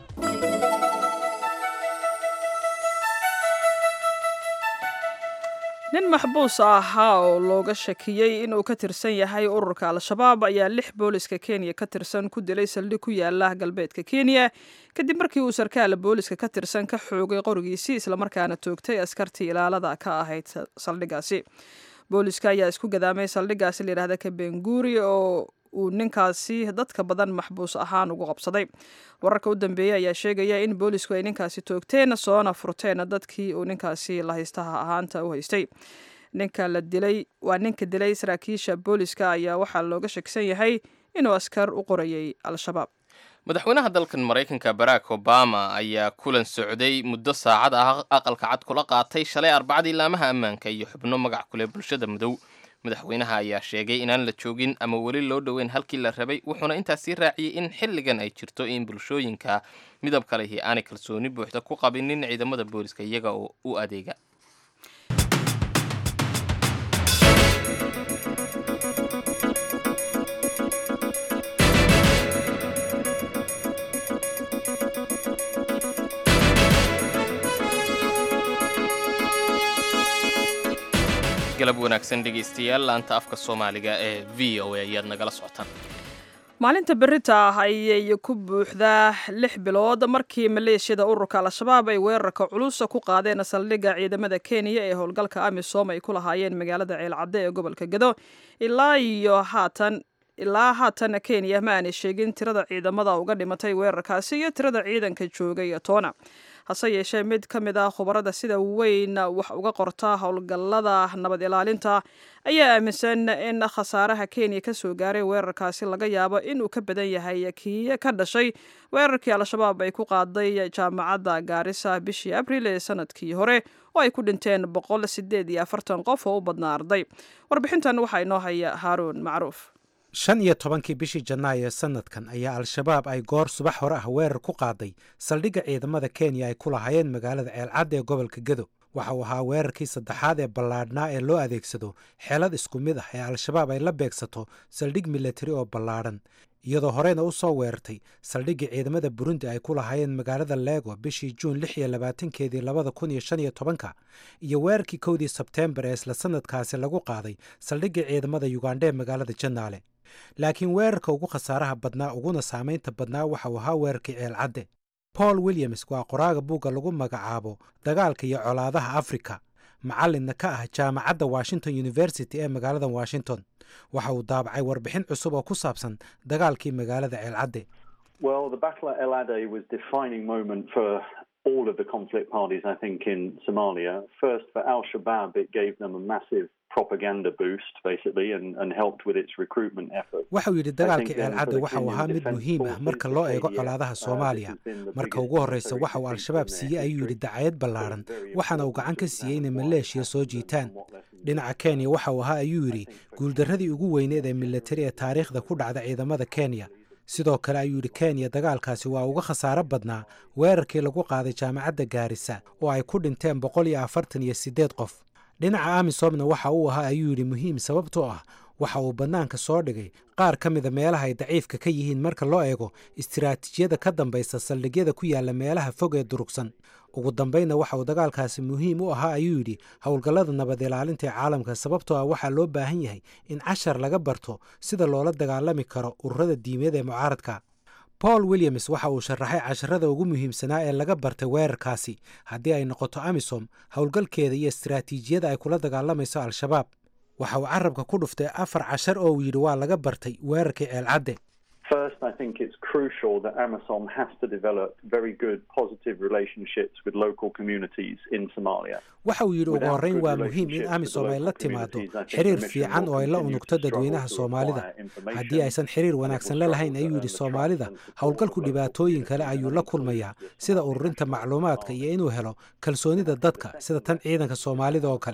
nin maxbuus ahaa oo looga shakiyey inuu ka tirsan yahay ururka al-shabaab ayaa lix booliska kenya ka tirsan ku dilay saldhig ku yaala galbeedka kenya kadib markii uu sarkaal booliska ka tirsan ka xoogay qorigiisii islamarkaana toogtay askartii ilaalada ka ahayd saldhigaasi booliska ayaa isku gadaamay saldhigaasi layidhahda kabenguuri oo uu ninkaasi dadka badan maxbuus ahaan ugu qabsaday wararka u dambeeyey ayaa sheegaya in boolisku ay ninkaasi toogteen soona furteen dadkii uu ninkaasi lahaystaha ahaanta u haystay ninka la dilay waa ninka dilay saraakiisha booliska ayaa waxaa looga shaksan yahay inuu askar u qorayay al-shabaab madaxweynaha dalkan maraykanka barack obama ayaa kulan socday muddo saacad ah aqalka cad kula qaatay shalay arbacadii laamaha ammaanka iyo xubno magac kuleh bulshada madow madaxweynaha ayaa sheegay inaan la joogin ama weli loo dhoweyn halkii la rabay wuxuuna intaas sii raaciyey in xilligan ay jirto in bulshooyinka midabka lehi aanay kalsooni buuxda ku qabinin ciidamada booliska iyaga oo u adeega galab wanaagsan dhegaystayaal laanta afka soomaaliga ee v o a ayaad nagala socotaan maalinta berita ah ayay ku buuxdaa lix bilood markii maleeshiyada ururka al-shabaab ay weerarka culusa ku qaadeen saldhigga ciidamada kenya ee howlgalka amisom ay ku lahaayeen magaalada ceelcadde ee gobolka gedo ilaa iyo haatan ilaa haatan kenya ma aanay sheegin tirada ciidamada uga dhimatay weerarkaasi iyo tirada ciidanka joogay toona hase yeeshee mid ka mid ah khubarada sida weyn wax uga qorta howlgallada nabad ilaalinta ayaa aaminsan in khasaaraha kenya ka soo gaaray weerarkaasi laga yaabo inuu ka badan yahay kii ka dhashay weerarkii al-shabaab ay ku qaaday jaamacadda gaarisa bishii abril ee sanadkii hore oo ay ku dhinteen boqol sideed iyo afartan qof oo u badnaa arday warbixintan waxaa inoo haya haaruun macruuf shan iyo tobankii bishii janaayo ee sanadkan ayaa al-shabaab ay goor subax hore ah weerar ku qaaday saldhigga ciidamada kenya ay ku lahaayeen magaalada ceelcadda ee gobolka gedo waxa uu ahaa weerarkii saddexaad ee ballaadhnaa ee loo adeegsado xeelad isku mid ah ee al-shabaab ay la beegsato saldhig militari oo ballaadhan iyadoo horeyna u soo weerartay saldhiggii ciidamada burundi ay ku lahaayeen magaalada lego bishii juun lix iyo labaatankeedii labada kun iyo shan iyo tobanka iyo weerarkii kowdii sebteembar ee isla sanadkaasi lagu qaaday saldhiggii ciidamada yugandha ee magaalada janaale laakiin weerarka ugu khasaaraha badnaa uguna saamaynta badnaa waxa uu ahaa weerarkii ceelcadde paul williams waa qoraaga buugga lagu magacaabo dagaalka iyo colaadaha afrika macallinna ka ah jaamacadda washington university ee magaalada washington waxa uu daabacay warbixin cusub oo ku saabsan dagaalkii magaalada ceelcadde all of the conflict parties, I think, in Somalia. First, for Al Shabaab, it gave them a massive propaganda boost, basically, and, and helped with its recruitment efforts. waxa uu yidhi dagaalkii ceelcadde waxa uu ahaa mid muhiim ah marka loo eego colaadaha soomaaliya marka ugu horreysa waxa uu al-shabaab siiyey ayuu yidhi dacayad ballaaran waxaana uu gacan ka siiyey inay maleeshiya soo jiitaan dhinaca kenya waxa uu ahaa ayuu yidhi guuldarradii ugu weyneed ee militari ee taariikhda ku dhacda ciidamada kenya sidoo kale ayuu yidhi kenya dagaalkaasi waa uga khasaaro badnaa weerarkii lagu qaaday jaamacadda gaarisa oo ay ku dhinteen boqol iyo afartan iyo siddeed qof dhinaca amisomna waxa uu ahaa ayuu yidhi muhiim sababtoo ah waxa uu bannaanka soo dhigay qaar ka mida meelaha ay daciifka ka yihiin marka loo eego istiraatiijiyada ka dambaysa saldhigyada ku yaalla meelaha fog ee durugsan ugu dambaynna waxa uu dagaalkaasi muhiim u ahaa ayuu yidhi howlgallada nabad ilaalinta ee caalamka sababtoo ah waxaa loo baahan yahay in cashar laga barto sida loola dagaalami karo ururada diimeed ee mucaaradka paul williams waxa uu sharaxay casharada ugu muhiimsanaa ee laga bartay weerarkaasi haddii ay noqoto amisom howlgalkeeda iyo istiraatiijiyada ay kula dagaalamayso al-shabaab waxa uu carabka ku dhuftay afar cashar oo uu yidhi waa laga bartay weerarkii ceelcadde First, I think it's crucial that AMISOM has to develop very good, positive relationships with local communities in Somalia. waxa uu yidhi ugu horreyn waa muhiim in amisom ay la timaado xiriir fiican oo ay la unugto dadweynaha soomaalida haddii aysan xiriir wanaagsan la lahayn ayuu yidhi soomaalida howlgalku dhibaatooyin kale ayuu la kulmayaa sida ururinta macluumaadka iyo inuu helo kalsoonida dadka sida tan ciidanka soomaalida oo kale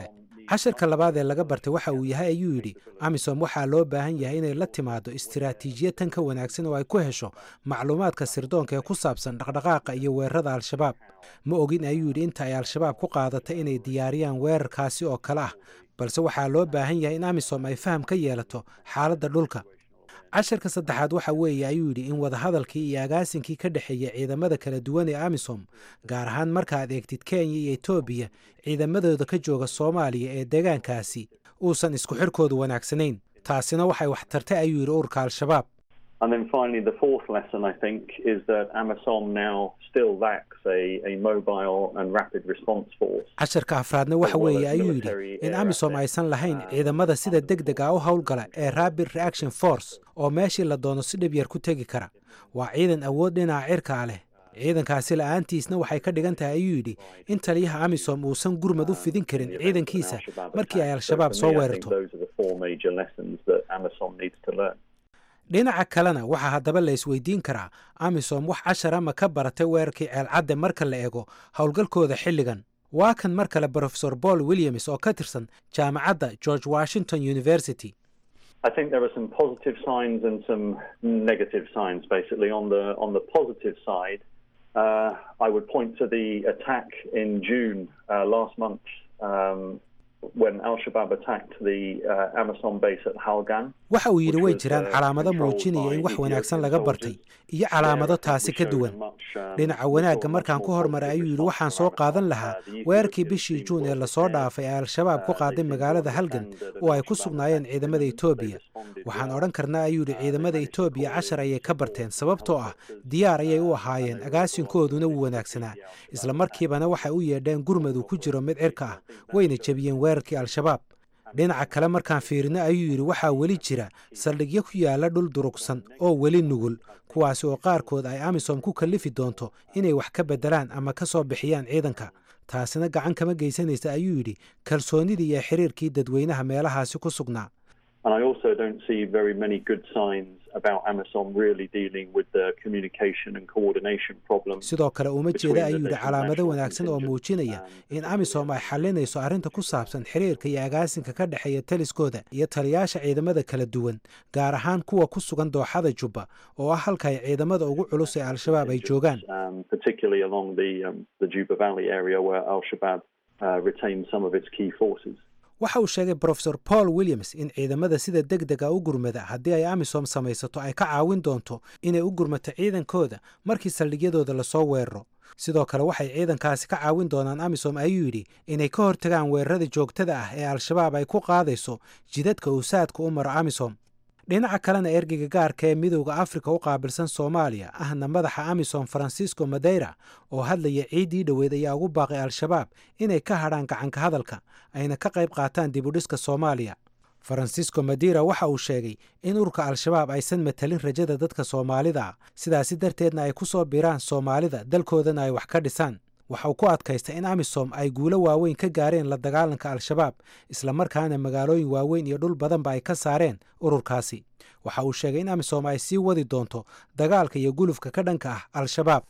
casharka labaad ee laga bartay waxa uu yahay ayuu yidhi amisom waxaa loo baahan yahay inay la timaado istiraatiijiyad tan ka wanaagsan oo ay ku hesho macluumaadka sirdoonka ee ku saabsan dhaqdhaqaaqa iyo weerarada al-shabaab ma ogin ayuu yidhi inta ay al-shabaab ku qaadatay inay diyaariyaan weerarkaasi oo kale ah balse waxaa loo baahan yahay in amisom ay faham ka yeelato xaaladda dhulka casharka saddexaad waxa weeye ayuu yidhi in wadahadalkii iyo agaasinkii ka dhexeeya ciidamada kala duwan ee amisom gaar ahaan markaad eegtid kenya iyo etoobiya ciidamadooda ka jooga soomaaliya ee deegaankaasi uusan isku xirkoodu wanaagsanayn taasina waxay wax tartay ayuu yidhi ururka al-shabaab And then finally, the fourth lesson, I think, is that AMISOM now still lacks a, a mobile and rapid response force. casharka afraadna waxa weeye ayuu yidhi in amisom aysan lahayn ciidamada sida deg deg ah u howlgala ee rapid reaction force oo meeshii la doono si dhib yar ku tegi kara waa ciidan awood dhinaca cirkaa leh ciidankaasi la'aantiisna waxay ka dhigan tahay ayuu yidhi in taliyaha amisom uusan gurmad u fidin karin ciidankiisa markii ay al-shabaab soo weerarto Those are the four major lessons that AMISOM needs to learn. dhinaca kalena waxaa haddaba la isweydiin karaa amisom wax cashar ama ka baratay weerarkii ceelcadde marka la eego howlgalkooda xilligan waa kan mar kale brofesor paul williams oo ka tirsan jaamacadda george washington university I think there are some positive signs and some negative signs. Basically, on the on the positive side, uh, I would point to the attack in June uh, last month um, when Al Shabaab attacked the uh, Amazon base at Halgan. waxa uu yidhi way jiraan calaamado muujinaya in wax wanaagsan laga bartay iyo calaamado taasi ka duwan dhinaca wanaagga markaan ku hormaray ayuu yidhi waxaan soo qaadan lahaa weerarkii bishii juun ee lasoo dhaafay ee al-shabaab ku qaaday magaalada halgan oo ay ku sugnaayeen ciidamada etoobiya waxaan odhan karnaa ayuu yidhi ciidamada etoobiya cashar ayay ka barteen sababtoo ah diyaar ayay u ahaayeen agaasinkooduna wuu wanaagsanaa isla markiibana waxay u yeedheen gurmad uu ku jiro mid cirka ah wayna jebiyeen weerarkii al-shabaab dhinaca kale markaan fiirino ayuu yidhi waxaa weli jira saldhigyo ku yaala dhul durugsan oo weli nugul kuwaasi oo qaarkood ay amisom ku kallifi doonto inay wax ka beddelaan ama ka soo bixiyaan ciidanka taasina gacan kama geysanaysa ayuu yidhi kalsoonidii iyo xiriirkii dadweynaha meelahaasi ku sugnaa And I also don't see very many good signs about Amazon really dealing with the communication and coordination problems. sidoo kale uma between jeeda the ayuu yidhi different calaamado national wanaagsan oo muujinaya in amisom ay xalinayso arrinta ku saabsan xiriirka iyo agaasinka ka dhexeeya taliskooda iyo taliyaasha ciidamada kala duwan gaar ahaan kuwa ku sugan dooxada jubba oo ah halka ay ciidamada ugu culus ee al-shabaab ay joogaan um, particularly along the um, the Juba Valley area where Al Shabaab uh, retains some of its key forces. waxa uu sheegay brofesor paul williams in ciidamada sida deg dega u gurmada haddii ay amisom samaysato ay ka caawin doonto inay u gurmato ciidankooda markii saldhigyadooda lasoo weeraro sidoo kale waxay ciidankaasi ka caawin doonaan amisom ayuu yidhi inay ka hortagaan weerarada joogtada ah ee al-shabaab ay ku qaadayso jidadka uu saadka u maro amisom dhinaca kalena ergeyga gaarka ee midowda afrika u qaabilsan soomaaliya ahna madaxa amisom francisco madeira oo hadlaya ciiddii dhoweed ayaa ugu baaqay al-shabaab inay ka hadhaan gacanka hadalka ayna ka qayb qaataan dibudhiska soomaaliya francisco madeira waxa uu sheegay in ururka al-shabaab aysan matalin rajada dadka soomaalida ah sidaasi darteedna ay ku soo biraan soomaalida dalkoodana ay wax ka dhisaan waxa uu ku adkaystay in amisom ay guulo waaweyn ka gaareen la dagaalanka al-shabaab islamarkaana magaalooyin waaweyn iyo dhul badanba ay ka saareen ururkaasi waxa uu sheegay in amisom ay sii wadi doonto dagaalka iyo gulufka ka dhanka ah al-shabaab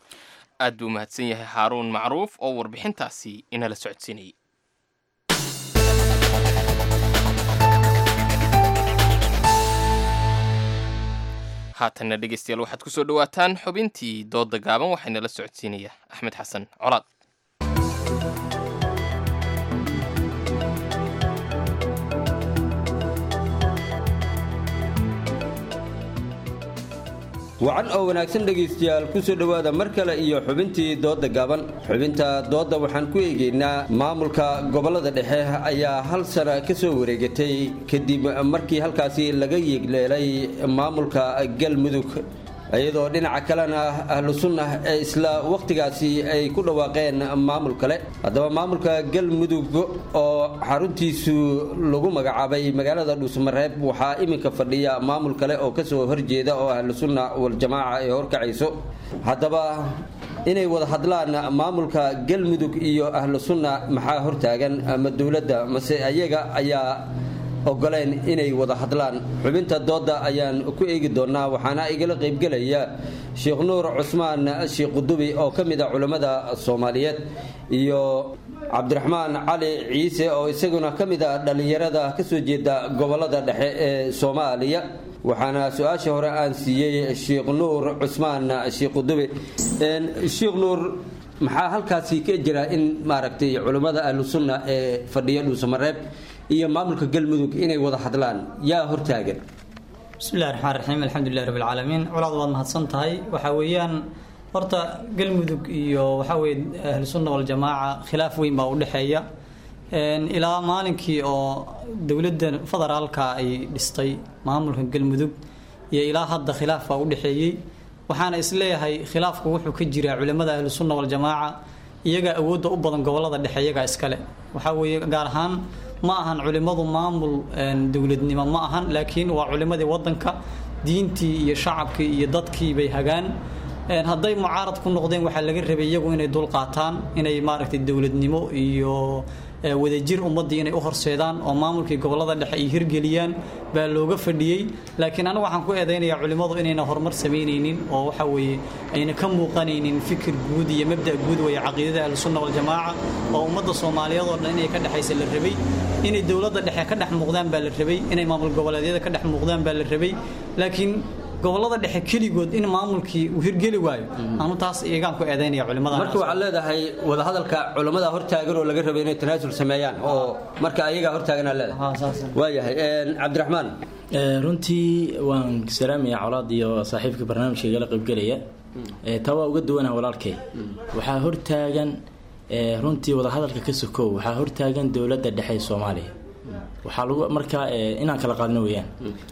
aad buu mahadsan yahay xaaruun macruuf oo warbixintaasi inala socodsiinayay haatanna dhegeystayaal waxaad ku soo dhowaataan xubintii doodda gaaban waxaynala socodsiinaya axmed xasan colaad wacan oo wanaagsan dhegaystayaal ku soo dhowaada mar kale iyo xubintii doodda gaaban xubinta doodda waxaan ku eegaynaa maamulka gobollada dhexe ayaa hal sana ka soo wareegatay kadib markii halkaasi laga yeegleelay maamulka galmudug iyadoo dhinaca kalena ahlu sunnah ee isla wakhtigaasi ay ku dhawaaqeen maamul kale haddaba maamulka galmudug oo xaruntiisu lagu magacaabay magaalada dhuusmareeb waxaa iminka fadhiya maamul kale oo kasoo horjeeda oo ahlu sunna waljamaaca ay horkacayso haddaba inay wada hadlaan maamulka galmudug iyo ahlu sunna maxaa hortaagan ama dowladda mase ayaga ayaa ogoleen inay wada hadlaan xubinta dooda ayaan ku eegi doonaa waxaana igala qaybgelaya sheekh nuur cusmaan sheekh qudubi oo ka mid a culammada soomaaliyeed iyo cabdiraxmaan cali ciise oo isaguna ka mid ah dhallinyarada kasoo jeeda gobolada dhexe ee soomaaliya waxaana su-aasha hore aan siiyey sheekh nuur cusmaan sheekh qudubi sheekh nuur maxaa halkaasi ka jira in maaragtay culammada ahlu sunna ee fadhiya dhuusamareeb iyo maamulka galmudug inay wada hadlaan yaa hortaagan bismillahi raxmaan raxiim alxamdulilahi rabbi alcaalamiin colaad waad mahadsan tahay waxaa weeyaan horta galmudug iyo waxaa weye ahlu sunna waljamaaca khilaaf weyn baa u dhexeeya ilaa maalinkii oo dowladda federaalka ay dhistay maamulka galmudug iyo ilaa hadda khilaaf baa u dhexeeyey waxaana isleeyahay khilaafku wuxuu ka jiraa culimmada ahlu sunna waljamaaca iyagaa awoodda u badan gobolada dhexe iyagaa iskale waxaa weeye gaar ahaan ma ahan culimmadu maamul dowladnimo ma ahan laakiin waa culimmadii wadanka diintii iyo shacabkii iyo dadkii bay hagaan hadday mucaarad ku noqdeen waxaa laga rabay iyagu inay dul qaataan inay maaragtay dowladnimo iyo wadajir ummaddii inay u horseedaan oo maamulkii gobolada dhexe ay hirgeliyaan baa looga fadhiyey laakiin anigu waxaan ku eedaynayaa culimmadu inayna horumar samaynaynin oo waxa weeye ayna ka muuqanaynin fikir guud iyo mabda' guud weeye caqiidada ahlusunna waljamaaca oo ummadda soomaaliyeed oo dhan inay ka dhexaysa la rabay inay dowladda dhexe ka dhex muuqdaan baa la rabay inay maamul goboleedyada ka dhex muuqdaan baa la rabay laakiin gobolada dhexe keligood in maamulkii uu hirgeli waayo anu taas iyagaan ku eedaynaya culimada marka waxaad leedahay wadahadalka culimmada hortaagan oo laga rabay inay tanaasul sameeyaan oo marka ayagaa hortaaganaa leedahay waayahay cabdiraxmaan runtii waan salaamaya colaad iyo saaxiibka barnaamijka igala qaybgelaya taa waa uga duwanah walaalkay waxaa hortaagan runtii wadahadalka ka sokow waxaa hortaagan dowladda dhexe ee soomaaliya waxaa lagu markaa inaan kala qaadno weeyaan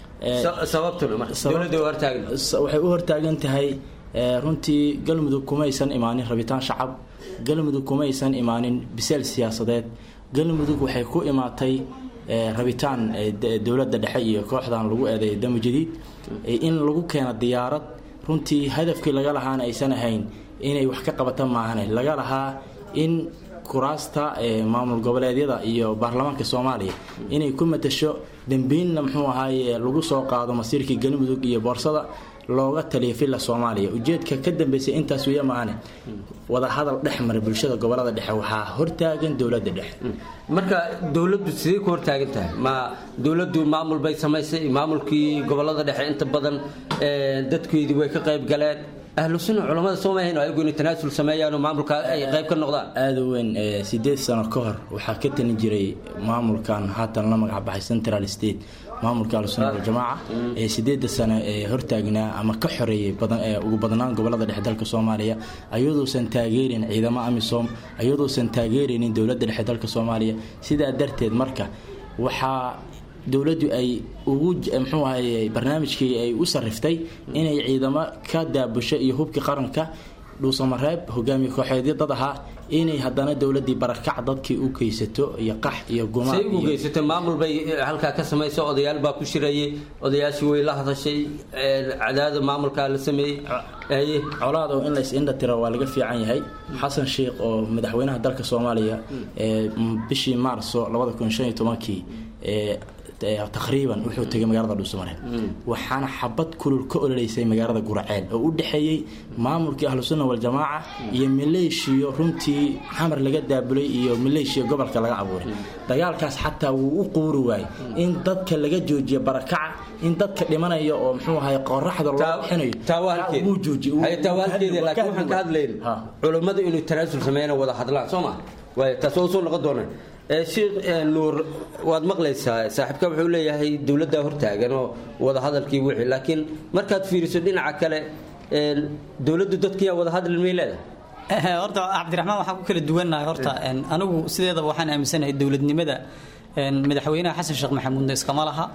waxay u hortaagan tahay runtii galmudug kumaysan imaanin rabitaan shacab galmudug kumaysan imaanin biseel siyaasadeed galmudug waxay ku imaatay rabitaan dowladda dhexe iyo kooxdan lagu eedeeyo damo jadiid in lagu keeno diyaarad runtii hadafkii laga lahaana aysan ahayn inay wax ka qabata maahane laga lahaa in kuraasta maamul goboleedyada iyo baarlamaanka soomaaliya inay ku matasho dambiinna muxuu ahaaye lagu soo qaado masiirkii galmudug iyo boorsada looga taliya villa soomaaliya ujeedka ka dambeysay intaas weya maahane wadahadal dhex mara bulshada gobolada dhexe waxaa hortaagan dowladda dhexe marka dowladdu sidee ku hortaagan tahay ma dowladdu maamul bay samaysay maamulkii gobolada dhexe inta badan dadkeedii way ka qayb galeen ahlu sunna culamada soo maahayn oo ayagu inay tanaasul sameeyaan oo maamulka ay qayb ka noqdaan aada weyn sideed sano ka hor waxaa ka tani jiray maamulkan haatan la magac baxay central state maamulka ahlusunna waljamaaca ee sideeda sano ee hortaagnaa ama ka xoreeyay ugu badnaan gobolada dhexe dalka soomaaliya ayaduusan taageerin ciidamo amisom ayaduusan taageeraynin dowladda dhexe dalka soomaaliya sidaa darteed marka waxaa dowladdu ay ugu mxuu ahaye barnaamijkii ay u sariftay inay ciidamo ka daabusho iyo hubkii qaranka dhuusamareeb hogaamiye kooxeedyo dad ahaa inay haddana dowladii barakac dadkii u geysato iyo qax iyo gumaan say ugu geysatay maamul bay halkaa ka samayso odayaal baa ku shirayay odayaashii way la hadashay cadaada maamulkaa la sameeyey colaad oo in lays indha tiro waa laga fiican yahay xasan sheikh oo madaxweynaha dalka soomaaliya bishii maarso labada kun shan iyo tobankii taqriiban wuxuu tegay magaalada dhuusamareeb waxaana xabad kulul ka ololeysay magaalada guraceel oo u dhexeeyey maamulkii ahlusunna waljamaaca iyo maleeshiyo runtii xamar laga daabulay iyo maleeshiya gobolka laga abuuray dagaalkaas xataa wuu u quuri waayey in dadka laga joojiyo barakaca in dadka dhimanaya oo mxuu ahay qoraxda loo bixinayo waxaan ka hadlayn culummadu inuu tanaasul sameeyana wada hadlaan soo ma waay taas waa usoo noqon doonaa sheekh nuur waad maqlaysaa saaxiibka wuxuu leeyahay dowladdaa hortaagan oo wada hadalkii wixii laakiin markaad fiiriso dhinaca kale dowladdu dadkiyaa wada hadli may leedahay horta cabdiraxmaan waxaan ku kala duwannahay horta anigu sideedaba waxaan aaminsanahay dowladnimada madaxweynaha xasan sheekh maxamuudna iskama laha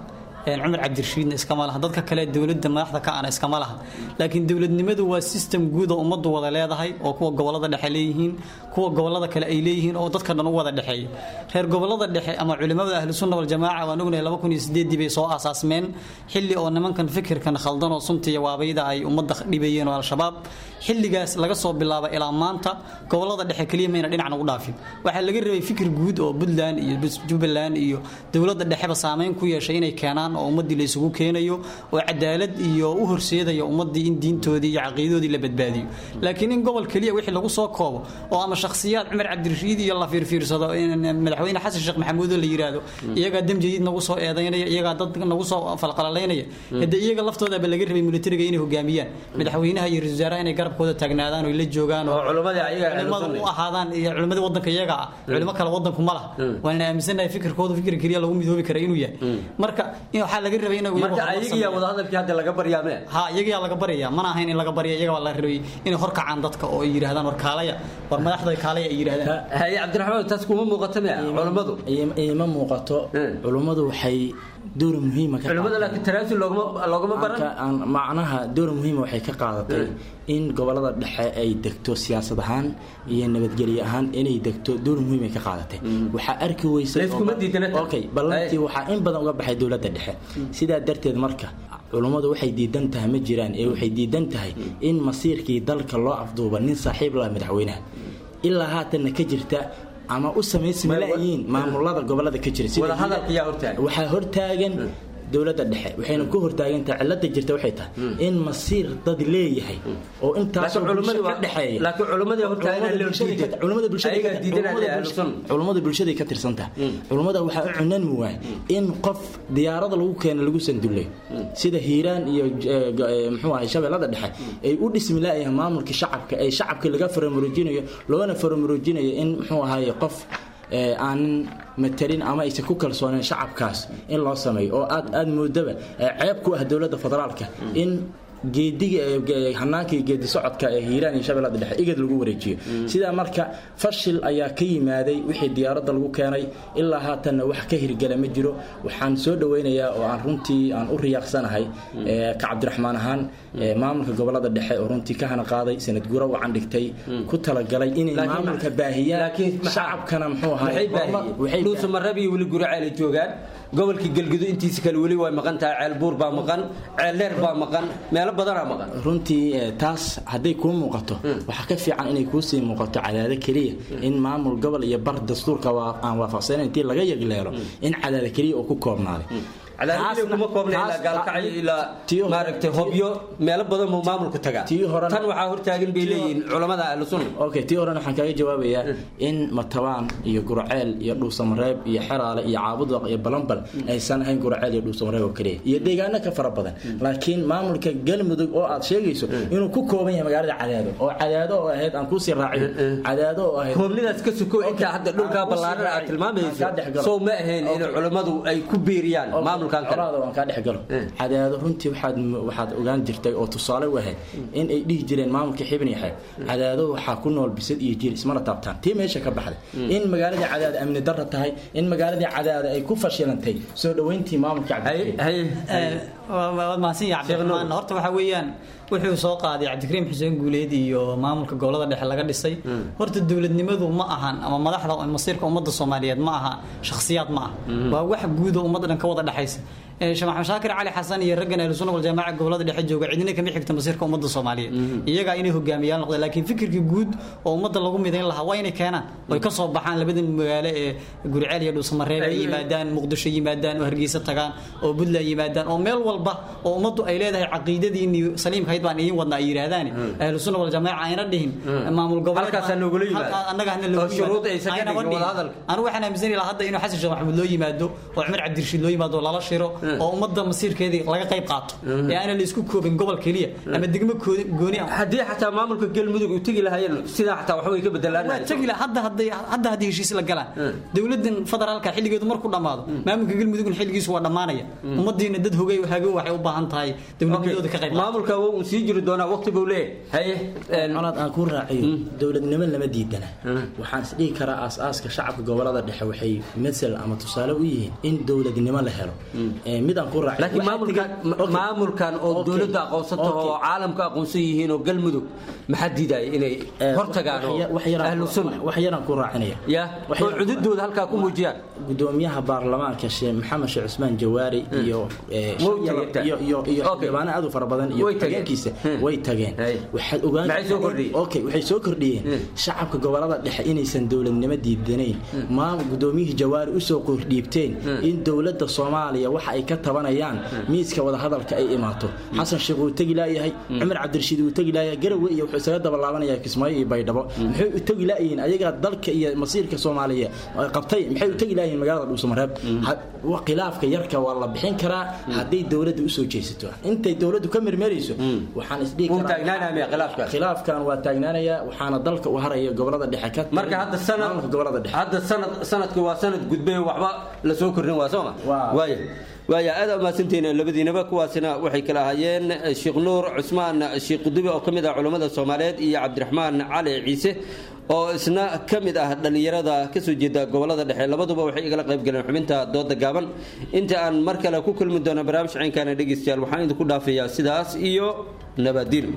cumar cabdirashiidna iskama laha dadka kale dowladda madaxda ka ana iskama laha laakiin dowladnimadu waa system guud oo ummaddu wada leedahay oo kuwa gobolada dhexe leeyihiin kuwa gobolada kale ay leeyihiin oo dadka dhan u wada dhexeeya reer gobolada dhexe ama culimada ahlusunna waljamaaca waan ognahay laba kun iyo sideedii bay soo aasaasmeen xilli oo nimankan fikirkan khaldan oo sunta iyo waabayda ay ummadda dhibayeen oo al-shabaab xilligaas laga soo bilaaba ilaa maanta gobolada dhexe keliya mayna dhinacna u dhaafin waxaa laga rabay fikir guud oo puntland iyo jubbaland iyo dowladda dhexeba saameyn ku yeeshay inay keenaan oo ummaddii la isugu keenayo oo cadaalad iyo u horseedaya ummaddii in diintoodii iyo caqiidadoodii la badbaadiyo laakiin in gobol keliya wixii lagu soo koobo oo ama shakhsiyaad cumar cabdirashiid iyo la fiirfiirsado madaxweyne xasan sheekh maxamuud oo la yiraahdo iyagaa damjadiid nagu soo eedaynaya iyagaa dad nagu soo falqalalaynaya hadee iyaga laftoodaba laga rabay militariga inay hogaamiyaan madaxweynaha iyo ra-isul wasaaraha inay garabkooda taagnaadaan oo la joogaan oo culimada u ahaadaan iyo culimadii wadanka iyaga ah culimo kale wadanku ma laha waana aaminsanahay fikirkooda fikir keliya lagu midoobi kara inuu yahay marka waxaa laga rabay inay marka ayagiyaa wadahadalkii hadda laga baryaa mee ha iyagayaa laga baryaa mana ahayn in laga barya iyaga baa la rabay inay hor kacaan dadka oo ay yidhahdaan war kaalaya war madaxda kaalaya ay yidhahdaan haye cabdiraxmaan taas kuma muuqato mee culammadu ima muuqato culummadu waxay door muhiima culimmada laakiin tanaasul loogama loogama baran macnaha door muhiima waxay ka qaadatay in gobolada dhexe ay degto siyaasad ahaan iyo nabadgelye ahaan inay degto door muhiim ay ka qaadatay waxaa arki weysay ballantii waxaa in badan uga baxay dowladda dhexe sidaa darteed marka culummadu waxay diidan tahay ma jiraan ee waxay diidan tahay in masiirkii dalka loo afduuba nin saaxiib la madaxweynaha ilaa haatanna ka jirta ama u samaysmalayiin maamulada gobolada ka jira waxaa hortaagan dowladda dhexe waxayna ku hortaagantahay cilada jirta waxay tahay in masiir dad leeyahay oo intaasoo bulsho ka dhexeeya culummada bulshaday ka tirsantaha culummada waxaa u cunanmi waay in qof diyaarada lagu keena lagu sandullay sida hiiraan iyo mxuu ahay shabeellada dhexe ay u dhismi laayahay maamulka shacabka ay shacabka laga faramuroojinayo loona faramuroojinayo in muxuu ahaye qof aanan matalin ama aysan ku kalsooneen shacabkaas in loo sameeyo oo aad aad moodaba ceeb ku ah dowladda federaalka in geediga hanaankii geedi socodka ee hiiraan iyo shabeellada dhexe igad lagu wareejiyo sidaa marka fashil ayaa ka yimaaday wixii diyaaradda lagu keenay ilaa haatanna wax ka hirgala ma jiro waxaan soo dhaweynayaa oo aan runtii aan u riyaaqsanahay ka cabdiraxmaan ahaan maamulka gobolada dhexe oo runtii ka hana qaaday sanad gura wacan dhigtay ku talagalay inay maamulka baahiyaan shacabkana muxuu ahaydhuusamareeb iyo weli guraceel joogaan gobolka galgudu intiisa kale weli way maqan tahay ceel buur baa maqan ceel dheer baa maqan meelo badanaa maqan runtii taas hadday kuu muuqato waxaa ka fiican inay kuusii muuqato cadaado keliya in maamul gobol iyo bar dastuurka aan waafaqsanayn intii laga yagleelo in cadaado keliya uu ku koobnaaday kuma koobna ilaa gaalkacyo ilaa maaragtay hobyo meelo badan buu maamulku tagaa tan waxaa hortaagan bay leeyihiin culamada ahlusunna okay tii horena waxaan kaaga jawaabayaa in matabaan iyo gurceel iyo dhuusamareeb iyo xeraale iyo caabudwaq iyo balambal aysan ahayn gurceel iyo dhuusamareeb oo keliya iyo deegaano ka fara badan laakiin maamulka galmudug oo aad sheegayso inuu ku kooban yahay magaalada cadaado oo cadaado oo ahayd aan kuusii raaciyo cadaado oo ahayd koobnidaas ka suko intaa hadda dhulkaa ballaaran aad tilmaamayso sow ma ahayn in culammadu ay ku biiriyaan maamul aan kaa dhex galo cadaado runtii waxaad waxaad ogaan jirtay oo tusaale u ahayd in ay dhihi jireen maamulka xibn yahay cadaado waxaa ku nool bisad iyo jir ismana taabtaan tii meesha ka baxday in magaaladii cadaado amni darra tahay in magaaladii cadaado ay ku fashilantay soo dhoweyntii maamulka waad mahadsan yahay cabdiraxmaan horta waxaa weeyaan wuxuu soo qaaday cabdikariim xuseen guuleed iyo maamulka gobolada dhexe laga dhisay horta dowladnimadu ma ahan ama madaxda masiirka ummadda soomaaliyeed ma aha shakhsiyaad ma ah waa wax guud oo ummadda dhan ka wada dhexaysa sheekh maxamed shaakir cali xasan iyo raggan ahlu sunna waljamaaca gobolada dhexe jooga cidina kama xigta masiirka ummadda soomaaliyeed iyagaa inay hogaamiyaan noqdeen laakiin fikirkii guud oo ummadda lagu midayn lahaa waa inay keenaan oy ka soo baxaan labadan magaalo ee guriceel iyo dhuusamareeb ay yimaadaan muqdisho yimaadaan oo hargeysa tagaan oo puntland yimaadaan oo meel walba oo ummaddu ay leedahay caqiidadiini saliimka hayd baan idiin wadna ay yidhaahdaan ahlu sunna waljamaaca ayna dhihin maamul goboleedanaga hana loogu anu waxaan aaminsani lahaa hadda inuu xasan sheekh maxamuud loo yimaado oo cumar cabdirashiid loo yimaado lala shiro oo ummadda masiirkeedii laga qayb qaato ee aana la isku koobin gobol keliya ama degmo gooni ah haddii xataa maamulka galmudug uu tegi lahaayeen sidaa xataa waxba way ka bedelaan waa tegi laha hadda hadday hadda haddii heshiis la galaan dowladdan federaalka xilligeedu markuu dhammaado maamulka galmudugna xilligiisu waa dhammaanaya ummadiina dad hogay hago waxay u baahan tahay dowladnimadooda ka qayb maamulka uu sii jiri doonaa waqti buu leeyahay haye colaad aan kuu raaciyo dowladnimo lama diidana waxaan isdhihi karaa aas-aaska shacabka gobolada dhexe waxay masal ama tusaale u yihiin in dowladnimo la helo midaan ku raacay laakiin maamulkan maamulkan oo dowladda aqoonsato oo caalamka aqoonsan yihiin oo galmudug maxaa diidaya inay hortagaan oo ahlu sunna wax yaraan ku raacinaya ya oo cududooda halkaa ku muujiyaan gudoomiyaha baarlamaanka sheekh maxamed sheekh cusmaan jawaari iyo iyo iyo iyo xildhibaano aad u fara badan iyo tageenkiisa way tageen waxaad ogaan okay waxay soo kordhiyeen shacabka gobolada dhexe inaysan dowladnimo diidanayn maam gudoomiyihii jawaari usoo kordhiibteen in dowladda soomaaliya waxa ay ka tabanayaan miiska wadahadalka ay imaato xasan sheekh wuu tegi laayahay cumar cabdirashiid wuu tegi laayahay garawe iyo wuxuu isaga dabalaabanaya kismaayo iyo baydhabo maxay u tegi laayihiin ayagaa dalka iyo masiirka soomaaliya qabtay maxay u tegi laayihiin magaalada dhuusamareeb khilaafka yarka waa la bixin karaa hadday dowladda usoo jeesato intay dowladdu ka mermerayso waxaan isdhihi khilaafkan waa taagnaanaya waxaana dalka u haraya gobolada dhexe ka marka hadda sanad gobolada dhexe hadda sanad sanadku waa sanad gudbay waxba la soo kordhin waa sooma waaya waaya aad umahadsantihiin labadiinaba kuwaasina waxay kala ahaayeen sheekh nuur cusmaan sheekh qudubi oo ka mid ah culammada soomaaliyeed iyo cabdiraxmaan cali ciise oo isna ka mid ah dhallinyarada ka soo jeeda gobolada dhexe labaduba waxay igala qayb galeen xubinta dooda gaaban inta aan mar kale ku kulmi doono barnaamij caynkaana dhegeystayaal waxaan idinku dhaafayaa sidaas iyo nabadiil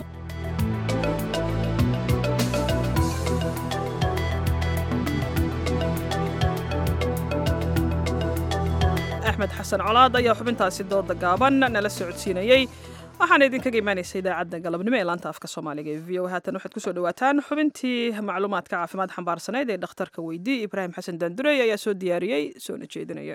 axmed xasan colaad ayaa xubintaasi dooda gaaban nala socodsiinayey waxaana idinkaga imaanaysa idaacadda galabnimo ee laanta afka soomaaliga ee v o haatan waxaad kusoo dhawaataan xubintii macluumaadka caafimaad xambaarsaneyd ee dhakhtarka weydii ibraahim xasan daandurey ayaa soo diyaariyey soona jeedinaya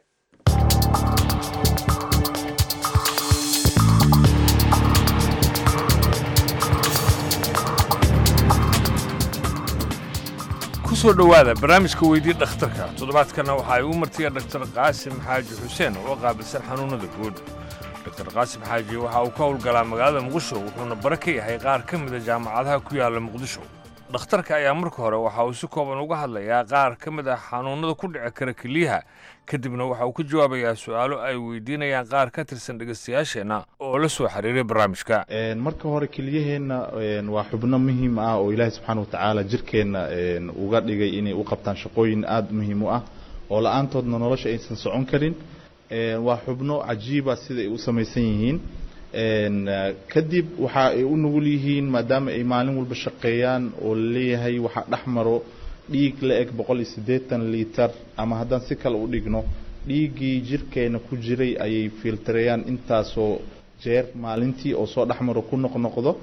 kusoo dhowaada barnaamijka weydii dhakhtarka toddobaadkana waxa ay u martiya dhaktar qaasim xaaji xuseen oo qaabilsan xanuunnada guud dr qaasim xaaji waxa uu ka howlgalaa magaalada muqdisho wuxuuna bare ka yahay qaar ka mida jaamacadaha ku yaalla muqdisho dhakhtarka ayaa marka hore waxa uu si kooban uga hadlayaa qaar ka mid ah xanuunnada ku dhici kara keliyaha kadibna waxa uu ka jawaabayaa su'aalo ay weydiinayaan qaar ka tirsan dhegaystayaasheenna oo la soo xiriiray barnaamijka marka hore keliyaheenna waa xubno muhiim ah oo ilaahay subxaana wa tacaala jirkeenna uga dhigay inay u qabtaan shaqooyin aada muhiim u ah oo la-aantoodna nolosha aysan socon karin waa xubno cajiiba sida ay u samaysan yihiin kadib waxa ay u nugul yihiin maadaama ay maalin walba shaqeeyaan oo laleeyahay waxaa dhex maro dhiig la eg boqol iyo siddeetan liitar ama haddaan si kale u dhigno dhiiggii jirkeena ku jiray ayay filtareeyaan intaasoo jeer maalintii oo soo dhex maro ku noqnoqdo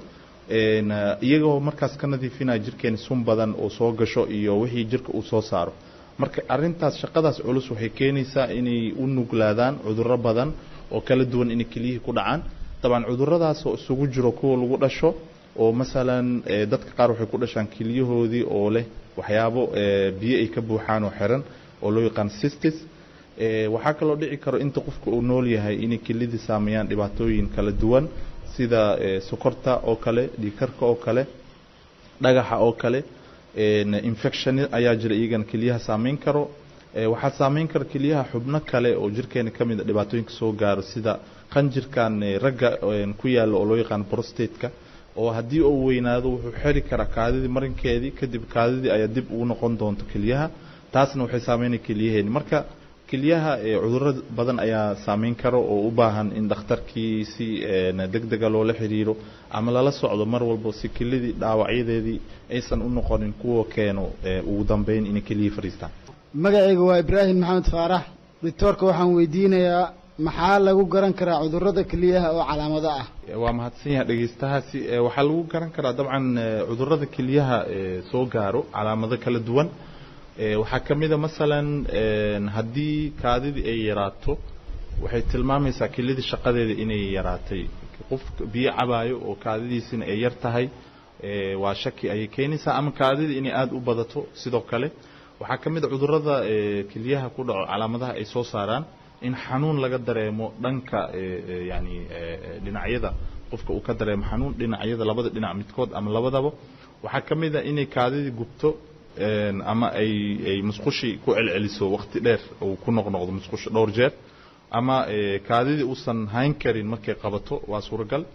iyagoo markaas ka nadiifinaya jirkeena sun badan oo soo gasho iyo wixii jirka uu soo saaro marka arintaas shaqadaas culus waxay keenaysaa inay u nuglaadaan cudurro badan oo kala duwan inay keliyihii ku dhacaan dabcan cuduradaas oo isugu jiro kuwa lagu dhasho oo masalan dadka qaar waxay ku dhashaan keliyahoodii oo leh waxyaabo biyo ay ka buuxaan oo xiran oo loo yaqaan sistis waxaa kaloo dhici karo inta qofka uu nool yahay inay kelidii saameeyaan dhibaatooyin kala duwan sida sokorta oo kale dhiikarka oo kale dhagaxa oo kale infection ayaa jira iyagana keliyaha saameyn karo waxaa saameyn kara keliyaha xubno kale oo jirkeena ka mid a dhibaatooyinka soo gaaro sida qanjirkan ragga ku yaalla oo loo yaqaano prostateka oo haddii uu weynaado wuxuu xeri karaa kaadidii marinkeedii kadib kaadidii ayaa dib ugu noqon doonto keliyaha taasna waxay saameynaya keliyaheeni marka keliyaha cudurro badan ayaa saameyn karo oo u baahan in dhakhtarkii si deg dega loola xiriiro ama lala socdo mar walba si kelidii dhaawacyadeedii aysan u noqonin kuwa keeno ugu dambeyn inay keliyihii fadhiistaan magacayga waa ibraahim maxamed faarax doctoorka waxaan weydiinayaa maxaa lagu garan karaa cudurrada keliyaha oo calaamado ah waa mahadsan yahay dhegeystahaasi waxaa lagu garan karaa dabcan cudurrada keliyaha soo gaaro calaamado kala duwan waxaa ka mid a masalan haddii kaadidii ay yaraato waxay tilmaamaysaa kelidii shaqadeeda inay yaraatay qof biyo cabaayo oo kaadidiisina ay yar tahay waa shaki ayay keenaysaa ama kaadidii inay aada u badato sidoo kale waxaa ka mid a cudurrada keliyaha ku dhaco calaamadaha ay soo saaraan in xanuun laga dareemo dhanka yani dhinacyada qofka uu ka dareemo xanuun dhinacyada labada dhinac midkood ama labadaba waxaa ka mid a inay kaadidii gubto ama ay ay musqushii ku celceliso waqti dheer uu ku noqnoqdo musqusha dhowr jeer ama kaadidii uusan hayn karin markay qabato waa suuragal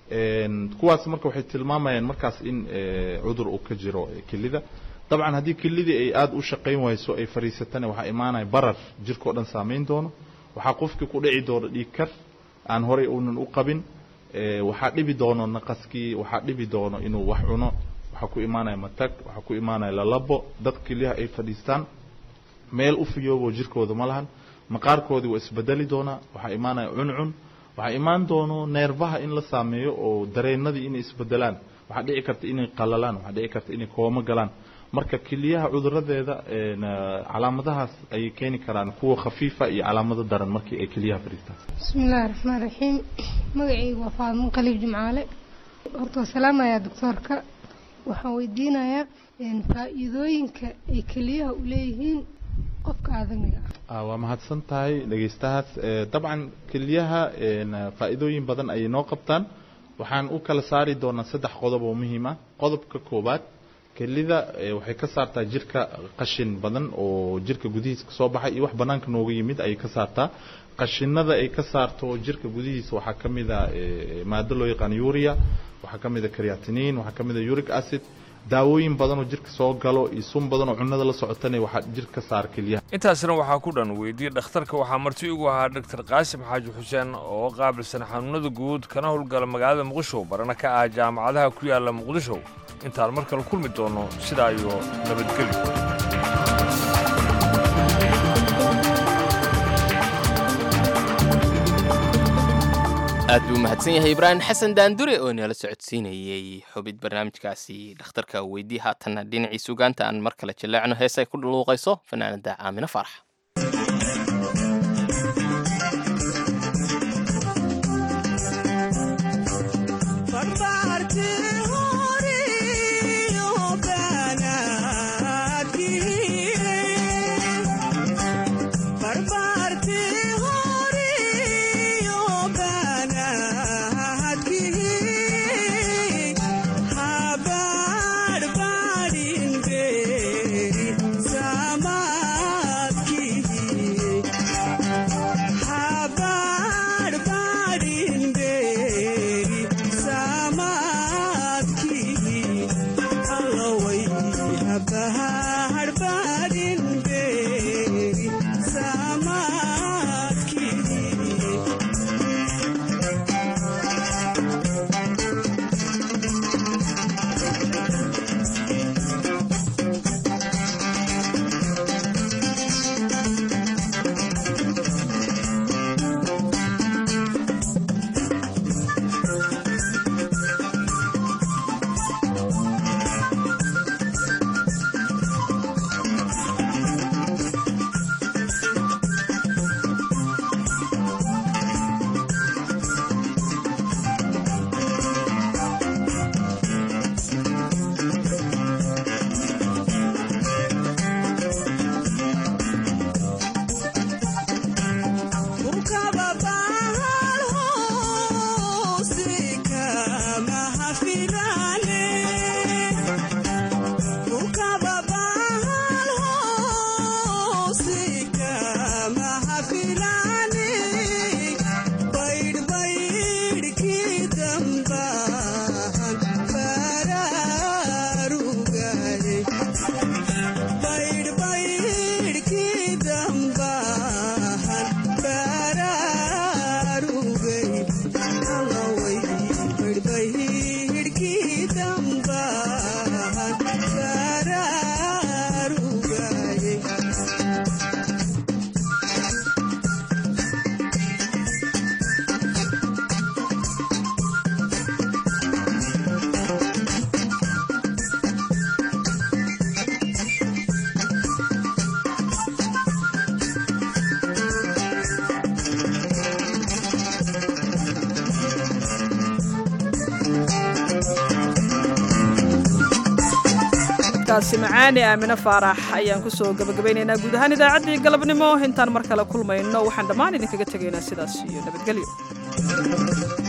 kuwaas marka waxay tilmaamayaan markaas in cudur uu ka jiro kelida dabcan haddii kelidii ay aada u shaqayn wayso ay fariisatana waxaa imaanaya barar jirkao dhan saameyn doono waxaa qofkii ku dhici doona dhiig kar aan horey uunan u qabin waxaa dhibi doono naqaskii waxaa dhibi doono inuu wax cuno waxaa ku imaanaya matag waxaa ku imaanaya lalabo dad keliyaha ay fadhiistaan meel u fiyoobo jirkooda ma lahan maqaarkoodii waa isbedeli doonaa waxaa imaanaya cuncun waxaa imaan doono neerfaha in la saameeyo oo dareenadii inay isbedelaan waxaa dhici karta inay qalalaan waxaa dhici karta inay koomo galaan marka keliyaha cuduradeeda calaamadahaas ayay keeni karaan kuwa khafiifa iyo calaamado daran markii ay keliyaha fadhiistaan bismillaahi raxmaan raxiim magacaygu waa faadmo qaliib jimcaale horta waa salaamayaa doctoorka waxaan weydiinayaa faa-iidooyinka ay keliyaha u leeyihiin qofka aadamiga ah waa mahadsan tahay dhegeystahaas dabcan keliyaha faa-iidooyin badan ayay noo qabtaan waxaan u kala saari doonaa saddex qodob oo muhiim ah qodobka koowaad kelida waxay ka saartaa jirka qashin badan oo jirka gudihiisa kasoo baxay iyo wax banaanka nooga yimid ayay ka saartaa qashinada ay ka saarto jirka gudihiisa waxaa ka mid a maado loo yaqaan uria waxaa ka mid a creatinin waxaa ka mid a uric acid daawooyin badan oo jirka soo galo iyo sun badan oo cunnada la socotana waxaa jirka ka saara kelyaha intaasna waxaa ku dhan weydiye dhakhtarka waxaa marti ugu ahaa doctor qaasim xaaji xuseen oo qaabilsan xanuunada guud kana howlgala magaalada muqdisho barana ka ah jaamacadaha ku yaala muqdisho intaan mar kale kulmi doono sidaa iyo nabadgelyo aad buu mahadsan yahay ibraahim xasan daandure oo inala socodsiinayey xubid barnaamijkaasi dhakhtarka weydii haatanna dhinacii sugaanta aan mar kale jaleecno hees ay ku dhaluuqayso fanaanada aamino faarax kaasi macaani aamine faarax ayaan ku soo gabagabaynaynaa guud ahaan idaacaddii galabnimo intaan mar kale kulmayno waxaan dhammaan idinkaga tegaynaa sidaas iyo nabadgelyo